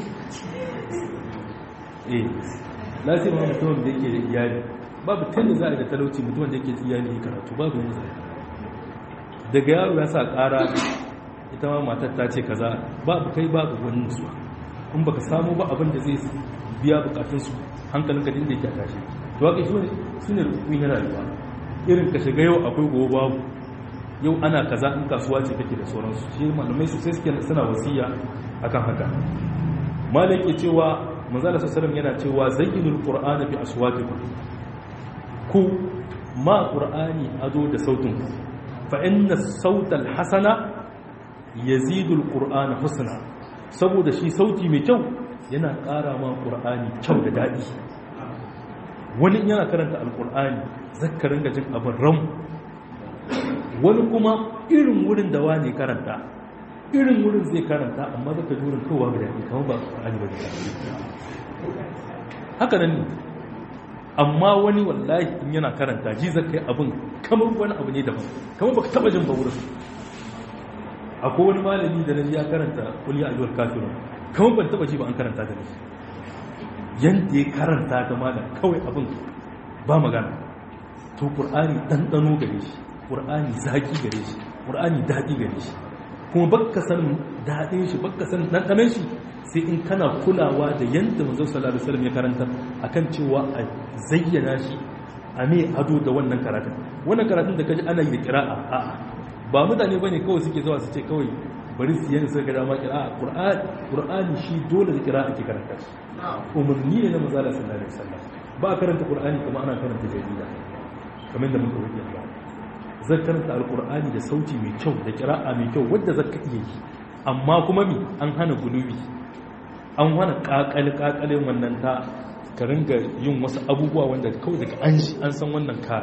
eh lasir ma mutumin da yake da iyali babu tanda za a da talauci mutumin da yake da iyali ya karatu babu yin zai daga yaro ya sa kara ita ma matar ta ce kaza babu kai babu wani nutsuwa in baka samu ba abin da zai biya bukatunsu hankalin ka dinda yake a tashi to haka shi ne rukun yana rayuwa irin ka shiga yau akwai gobe babu yau ana kaza in kasuwa ce take da sauransu shi malamai su sai suke suna wasiya akan haka malai ke cewa manzala sallallahu yana cewa zayyinul qur'ana bi aswatikum ku ma qur'ani ado da sautin ku fa inna sautal hasana yazidu alqur'ana husna saboda shi sauti mai kyau yana ƙara ma qur'ani kyau da dadi wani yana karanta alqur'ani zakkarin gajin abin ram wani kuma irin wurin da wani karanta irin wurin zai karanta amma zaka ji wurin kowa ga daɗi kamar ba Qur'ani ba haka nan ne amma wani wallahi in yana karanta ji zaka yi abin kamar wani abu ne daban kamar baka taba jin ba wurin akwai wani malami da naji ya karanta kul ya ayyuhal kafirun kamar ban taba ji ba an karanta da ni yanda ya karanta ga malam kawai abin ba magana to Qur'ani ɗanɗano gare shi ƙur'ani zaƙi gare shi ƙur'ani daɗi gare shi kuma bakka san daɗin shi bakka san ɗanɗanen shi sai in kana kulawa da yadda manzo sallallahu alaihi wasallam ya karanta akan cewa a zayyana shi a me ado da wannan karatun wannan karatun da kaji ana yi da qira'a a'a ba mutane bane kawai suke zuwa su ce kawai bari su yi sai ga dama qira'a qur'ani qur'ani shi dole da qira'a ake karanta shi umarni ne na manzo sallallahu alaihi wasallam ba karanta qur'ani kuma ana karanta jarida kamar da muka wuce ba zai karanta alkur'ani da sauti mai kyau da kira'a mai kyau wadda za ka iya yi amma kuma mi an hana gulubi an hana kakali-kakalin wannan ta ka ringa yin wasu abubuwa wanda kawai daga an shi an san wannan ka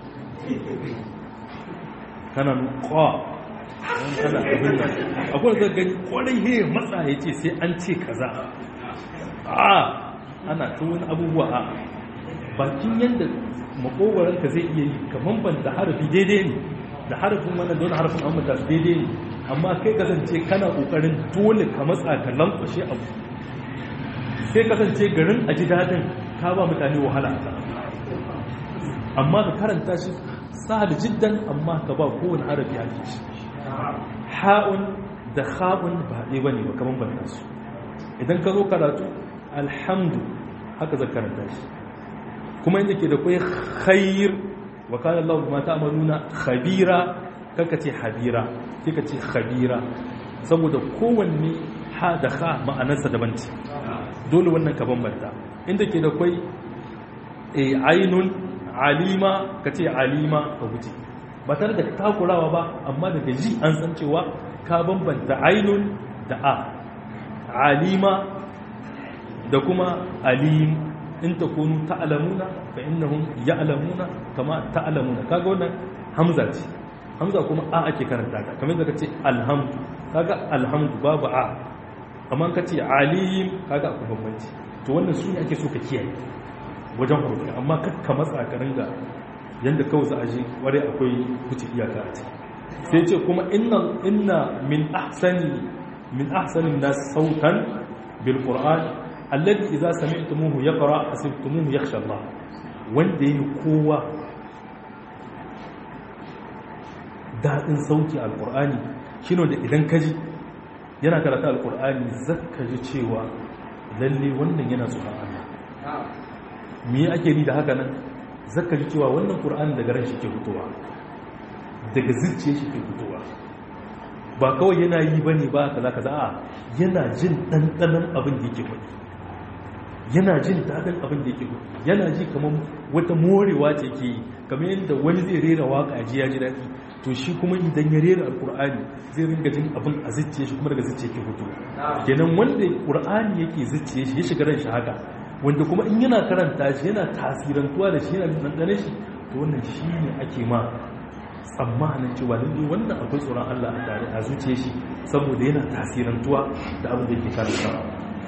kana kwa kana abin nan akwai zai gani kwarai he matsa ya ce sai an ce kaza a ana ta wani abubuwa a bakin yadda makogoranka zai iya yi kamar ban da harafi daidai ne da harafin wannan dole harafin an mata daidai ne amma kai kasance kana kokarin dole ka matsa ka lankwashe abu sai kasance garin a ji daɗin ka ba mutane wahala a amma ka karanta shi sahal jiddan amma ka ba kowane harafi haƙi shi ha'un da ha'un ba ɗaya bane ba kaman banta su idan ka zo karatu alhamdu haka zaka karanta shi kuma inda ke da kai khair wa kana Allah bima ta'maluna khabira kaka ce habira kika ce khabira saboda kowanne ha da ha ma'anarsa daban ce dole wannan ka bambanta inda ke da kai e ainun alima ka ce alima ka wuce ba tare da takurawa ba amma daga ji an san cewa ka bambanta ainun da a alima da kuma alim in takunu ta'lamuna fa innahum ya'lamuna kama ta'lamuna kaga wannan hamza ce hamza kuma a ake karanta ta kamar da kace alhamdu kaga alhamdu babu a amma kace alim kaga akwai bambanci to wannan su ne ake so ka kiyaye wajen hurufi amma kakka matsa ka ringa yanda kawai za a ji ware akwai wuce iyaka a ciki sai ce kuma inna inna min ahsani min ahsanin nas sautan bil qur'an alladhi idza sami'tumuhu yaqra asibtumuhu yakhsha Allah wanda yi kowa daɗin sauki alƙur'ani shi da idan ka ji yana karata alƙur'ani zaka ji cewa lalle wannan yana tsoron Allah me ake ni da haka nan zaka ji cewa wannan ƙur'ani daga ran shi ke fitowa daga zuciya shi ke fitowa ba kawai yana yi ba ne ba kaza kaza a yana jin ɗanɗanon abin da yake faɗi yana jin daɗin abin da yake faɗi yana ji kamar wata morewa ce ke yi kamar yadda wani zai rera waka a ji ya ji daɗi to shi kuma idan ya rera alkur'ani zai ringa jin abin a zuciya shi kuma daga zuciya ke fito kenan wanda qur'ani yake zuciya shi ya shiga ran shi haka wanda kuma in yana karanta shi yana tasirantuwa da shi yana dandane shi to wannan shi ne ake ma tsammanin cewa lalle wannan akwai tsoron Allah a tare a zuciya shi saboda yana tasirantuwa da abin da yake karantawa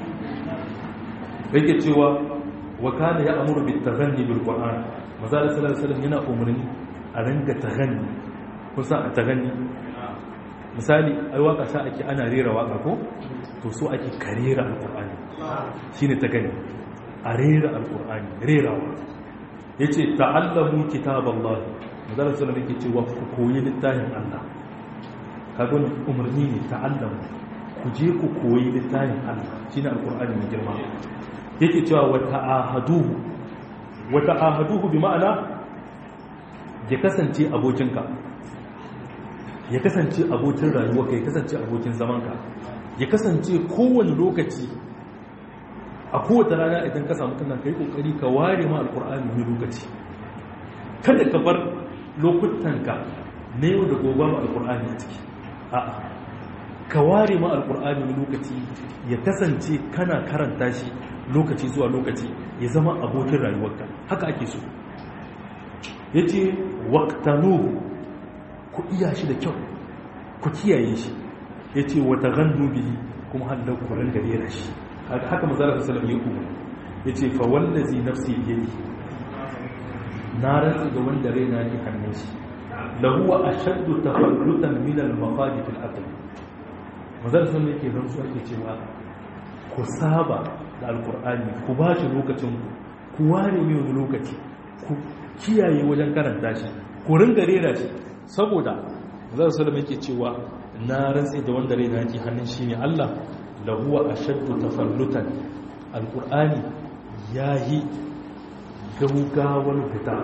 yake cewa wa kana ya amuru bit taghanni bil qur'an maza sallallahu alaihi wasallam yana umarni a ranga taghanni kusa a taghanni misali ai waka sa ake ana rera waka ko to so ake karera alqur'ani shine taghanni a rera alqur'ani rerawa yace ta'allamu kitaballahi maza sallallahu alaihi yake cewa ku koyi littafin Allah kaga umarni ne ta'allamu ku je ku koyi littafin Allah shine alqur'ani mai girma yake cewa wata ahaduhu wata ahaduhu bi ma'ana ya kasance abokinka ya kasance abokin rayuwarka ya kasance abokin zamanka ya kasance kowane lokaci a kowace rana idan ka samu kannan kai kokari ka ware ma alkur'ani wani lokaci kada ka bar lokutanka na yau da gobe ma alkur'ani a ciki a'a ka ware ma alkur'ani wani lokaci ya kasance kana karanta shi lokaci zuwa lokaci ya zama abokin rayuwarka haka ake so ya ce waktanuhu ku iya shi da kyau ku kiyaye shi ya ce wata gandu biyi kuma hannun kuren da rera shi haka mazarar salam ya kuma ya ce fa wallazi nafsi yadi na rantsi ga wanda raina ne hannun shi lahuwa ashaddu tafarrutan min al-maqadif al-aql mazarar salam yake rantsuwa ke cewa ku saba da alkur'ani ku ba shi lokacin ku ware mai wani lokaci ku kiyaye wajen karanta shi ku ringa rera shi saboda zai salama yake cewa na rantse da wanda rai na ke hannun shi ne allah lahuwa a shaddu tafallutan alkur'ani ya yi gaugawar fita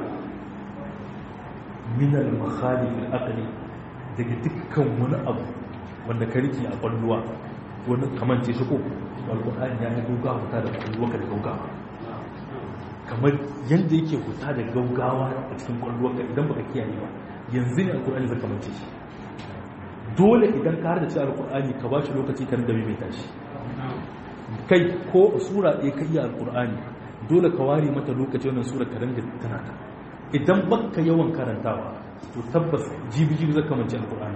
minal makhalifin akali daga dukkan wani abu wanda ka rike a kwalluwa wani kamance shi ko alkur'ani ya yi gaugawa huta da kwalluwa da gaugawa kamar yadda yake huta da gaugawa a cikin kwalluwa idan baka kiyaye ba yanzu ne alkur'ani zai kamance shi dole idan ka har da ci alkur'ani ka ba shi lokaci kan da mai tashi kai ko sura ɗaya ka iya alkur'ani dole ka ware mata lokaci wannan sura ka dinga tana ta idan baka yawan karantawa to tabbas jibi jibi zai kamance alkur'ani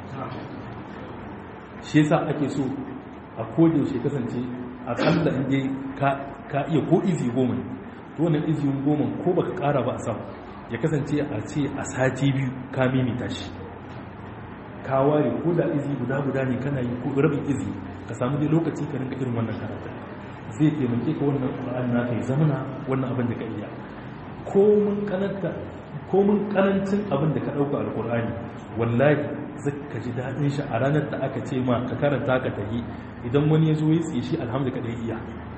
shi yasa ake so a yaushe kasance a kalla inda ka iya ko izi goma to wannan izi goma ko baka kara ba a sam ya kasance a ce a sati biyu ka mimita shi ka ware ko da izi guda guda ne kana yi ko rabin izi ka samu dai lokaci ka rinka irin wannan karatu zai taimake ka wannan qur'ani na kai zamana wannan abin da ka iya ko mun kananta ko mun karancin abin da ka dauka alqur'ani wallahi zaka ji daɗin shi a ranar da aka ce ma ka karanta ka tahi idan wani ya zo ya tsiye shi alhamdu ka ɗaya iya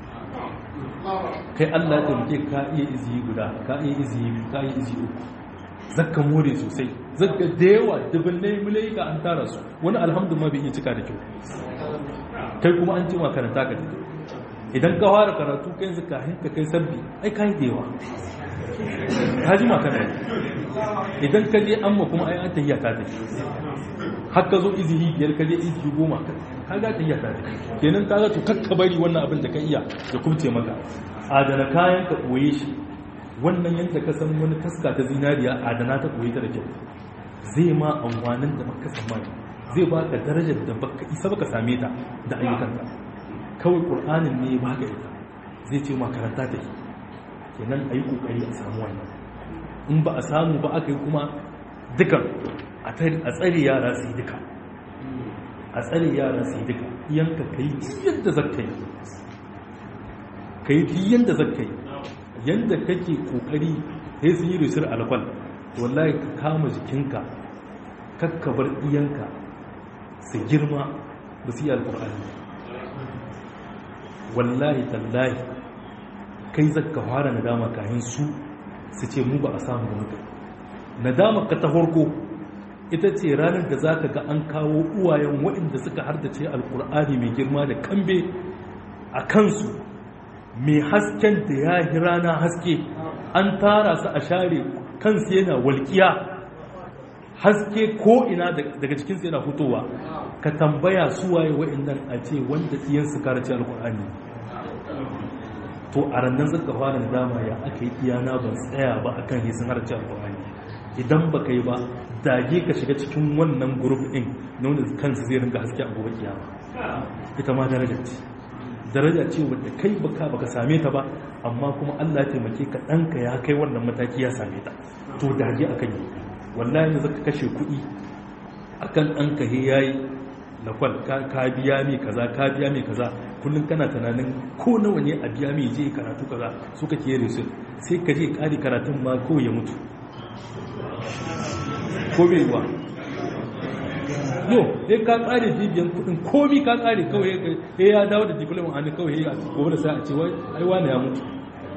kai Allah ya taimake ka iya iziyi guda ka iya iziyi biyu ka iya iziyi uku zaka more sosai zaka da yawa dubunnai mulaika an tara su wani alhamdu ma bai iya cika da kyau kai kuma an ce ma karanta ka tahi idan ka fara karatu kai yanzu ka hinka kai sabbi ai kai da yawa ka ji ma kana idan ka je amma kuma ai an tahiya ta tafi har ka zo izihi biyar ka je izihi goma ka ga tahiya ta tafi kenan ka ga to kakka bari wannan abin da ka iya ya kubce maka adana kayan ka koye shi wannan yanda ka san wani taska ta zinariya adana ta koye ta da kyau zai ma amfanin da baka tsammani zai baka darajar da baka isa baka same ta da ayyukanka kawai ƙur'anin ne ba ga ita zai ce makaranta ta yi kenan a yi ƙoƙari a samu wannan in ba a samu ba aka yi kuma dukan a tsare yara su yi duka a tsare yara su yi duka iyanka ka yi yadda zaka yi ka yi yadda zaka yi yadda kake ƙoƙari sai sun yi risir alkwal wallahi ka kama jikinka kakkabar iyanka su girma ba su yi alƙur'ani wallahi tallahi kai zaka fara nadama kayan su su ce mu ba a samu da muka nadama ka ta farko ita ce ranar da zaka ga an kawo uwayen waɗanda suka hardace alkur'ani mai girma da kambe a kansu mai hasken da ya yi rana haske an tara su a share kansu yana walƙiya haske ko ina daga cikinsu yana fitowa ka tambaya suwaye waɗannan a ce wanda iyansu karace alkur'ani to a rannan zaka fara da dama ya aka yi iyana ban tsaya ba akan yi sun harce alkur'ani idan ba ka yi ba dage ka shiga cikin wannan group din na wanda kansu zai ringa haske a gobe kiyama ita ma daraja ce daraja ce wadda kai baka baka same ta ba amma kuma Allah ya taimake ka ɗanka ya kai wannan mataki ya same ta to dage akan yi wallahi ne zaka kashe kuɗi akan ɗanka he yayi lakwal ka biya mai kaza ka biya mai kaza kullum kana tunanin ko nawa ne a biya mai je karatu kaza su kake yi resul sai ka je kari karatun ma ko ya mutu ko bai yiwa no dai ka kare bibiyan kudin komi ka kare kawai ya ya dawo da diploma a ne kawai ya gobe da sai a ce wai ai wani ya mutu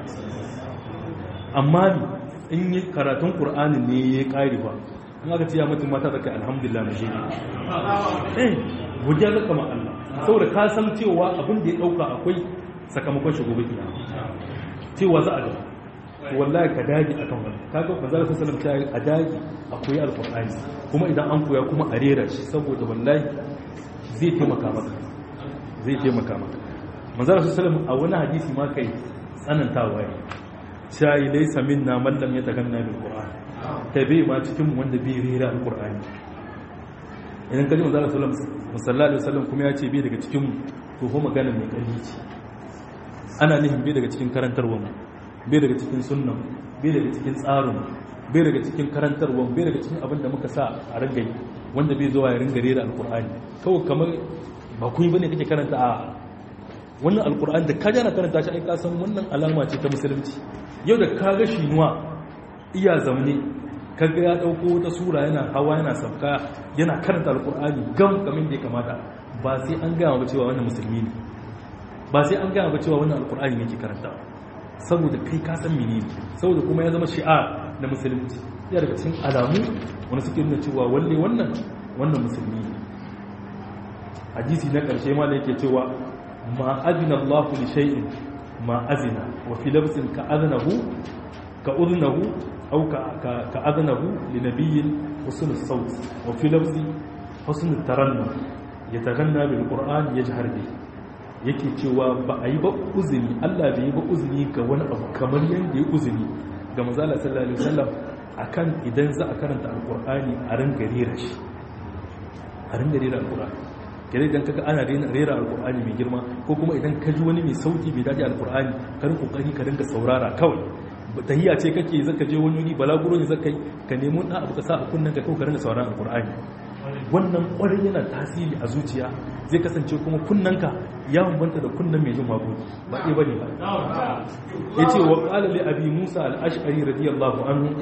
amma in yi karatun qur'anin ne ya kare ba in aka ce ya mutum mata zaka alhamdulillah mu shine eh godiya ga kama Allah saboda ka san cewa abin da ya dauka akwai sakamakon shi gobe kiyama cewa za a ga wallahi ka dage akan wannan kaga manzo sallallahu alaihi wasallam a dage akwai alqur'ani kuma idan an koya kuma a rera shi saboda wallahi zai taimaka maka zai taimaka maka manzo sallallahu alaihi wasallam a wani hadisi ma kai tsanantawa ne sai laysa minna man lam yataganna bil qur'an ta bai ma cikin wanda bai rera alkur'ani idan kaji manzo Allah sallallahu alaihi wasallam kuma ya ce bai daga cikin to ko magana mai kalli ce ana nihin bai daga cikin karantarwa mu bai daga cikin sunnan bai daga cikin tsarin bai daga cikin karantarwa bai daga cikin abin da muka sa a ringa yi wanda bai zuwa ya ringa rera alkur'ani kawai kamar ba kun yi bane kake karanta a wannan alkur'ani da ka jana karanta shi ai ka san wannan alama ce ta musulunci yau da ka ga shinuwa iya zamne kaga ya dauko wata sura yana hawa yana sauka yana karanta alkur'ani gam kamar da ya kamata ba sai an gaya ba cewa wannan musulmi ne ba sai an gaya ba cewa wannan alkur'ani ne ke karanta saboda kai ka san menene saboda kuma ya zama shi'ar na musulunci ya daga cikin alamu wanda suke nuna cewa walle wannan wannan musulmi ne hadisi na karshe ma da yake cewa ma azina Allahu li shay'in ma azina wa fi lafzin ka aznahu ka udnahu أو كأذنه لنبي حسن الصوت وفي لفظ حسن الترنم يتغنى بالقرآن يجهر به yake cewa ba a yi ba uzini Allah bai yi ba uzini ga wani abu kamar yadda ya uzini ga mazala sallallahu alaihi wasallam akan idan za a karanta alqur'ani a ringa rera shi a ringa rera alqur'ani kare idan kaga ana rera alqur'ani mai girma ko kuma idan ka ji wani mai sauti bai dace alqur'ani ka rinka kokari ka ringa saurara kawai tahiyya ce kake zaka je wani wuri balaguro ne zaka yi ka nemo ɗan abu ka sa a kunnen ka kawai ka rinka sauran alqur'ani wannan ƙwarin yana tasiri a zuciya zai kasance kuma kunnanka ya bambanta da kunnan mai jin waƙoƙi ba ɗaya bane ba yace wa qala li abi musa al-ash'ari radiyallahu anhu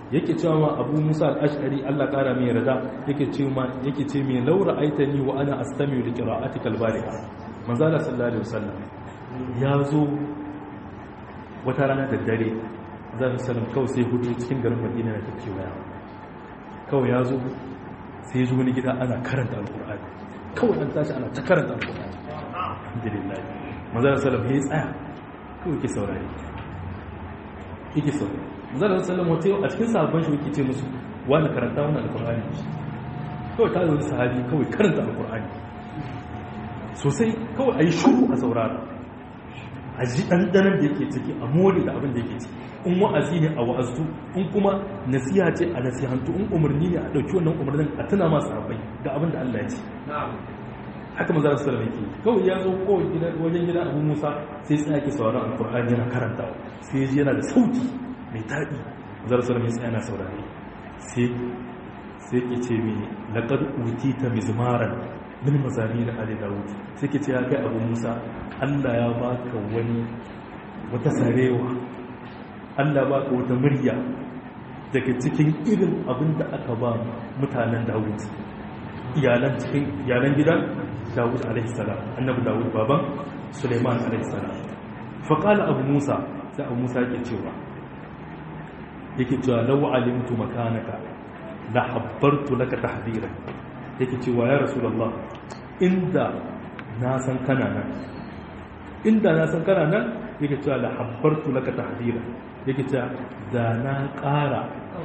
yake cewa ma abu musa al-ash'ari Allah kara mai rada yake ce ma yake ce mai laura aitani wa ana astami li qira'atika al-bariha manzo Allah sallallahu alaihi wasallam ya zo wata rana da dare zan sallam kawai sai hudu cikin garin Madina da take waya kawai ya zo sai ya ji wani gida ana karanta al-qur'ani kawai an tashi ana ta karanta al-qur'ani alhamdulillah manzo Allah sallallahu alaihi wasallam ya tsaya kawai ke saurare yake saurare zarar sallam wata yau a cikin sahabban shi yake ce musu wani karanta wani alkur'ani kawai ta zai sahabi kawai karanta alkur'ani sosai kawai a yi shuru a saurara a ji ɗanɗanar da yake ciki a mori da abin da yake ciki in wa'azi ne a wa'azu in kuma nasiha ce a nasihantu in umarni ne a ɗauki wannan umarnin a tuna masu sahabbai ga abin da Allah ya ce haka maza da sallam yake kawai ya zo kawai wajen gida abu musa sai tsaya ke sauraron alkur'ani yana karantawa sai ya ji yana da sauti mai taɗi zarsar mai tsaya na saurare sai ke ce mai laƙar wuti ta mizmaran min mazami da ali dawud sai ke ce ya kai abu musa allah ya baka wani wata sarewa allah ya baka wata murya daga cikin irin abin da aka ba mutanen dawud iyalan cikin iyalan gidan dawud alaihissalam annabi dawud baban suleiman alaihissalam faƙala abu musa sai abu musa ke cewa yake cewa lau alimtu makanaka la habbartu laka tahdira yake cewa ya rasulullah inda na san kana nan inda na san kana nan yake cewa la habbartu laka tahdira yake cewa da na ƙara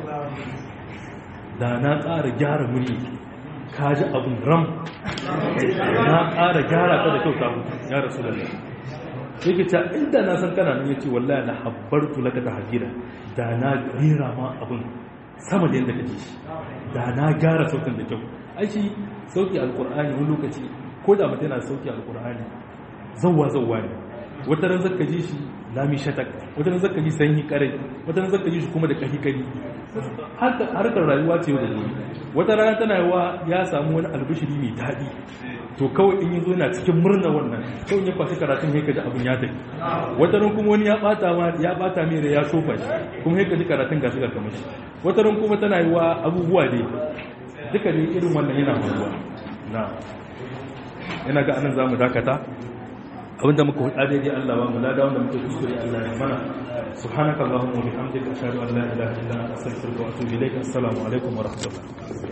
da na ƙara gyara muni ka ji abin ram na ƙara gyara ta da kyau ta ya rasulullah yake ta inda na san kana nan yace wallahi la habbartu laka tahjira da na rera ma abun sama da yanda kake shi da na gara sautin da kyau ai shi sauki alqur'ani wani lokaci ko da mutum yana sauki alqur'ani zawwa zawwa ne wata ran zaka ji shi lami shatak wata ran zaka ji sanyi karai wata ran zaka ji shi kuma da kahi kari harkar rayuwa ce da gobe wata rana tana yawa ya samu wani albishiri mai daɗi to kawai in yi zo na cikin murna wannan kawai ya kwashi karatun ya kaji abin ya tafi wata ran kuma wani ya bata ma ya bata mai da ya sofa shi kuma ya kaji karatun gashi ga kamar shi wata ran kuma tana yiwa abubuwa ne duka ne irin wannan yana faruwa na ina ga anan zamu dakata abinda muka hudu daidai Allah ba mu lada wanda muke kuskure Allah ya mana subhanaka allahumma wa bihamdika ashhadu an la ilaha illa anta astaghfiruka wa atubu ilaik assalamu alaikum wa rahmatullah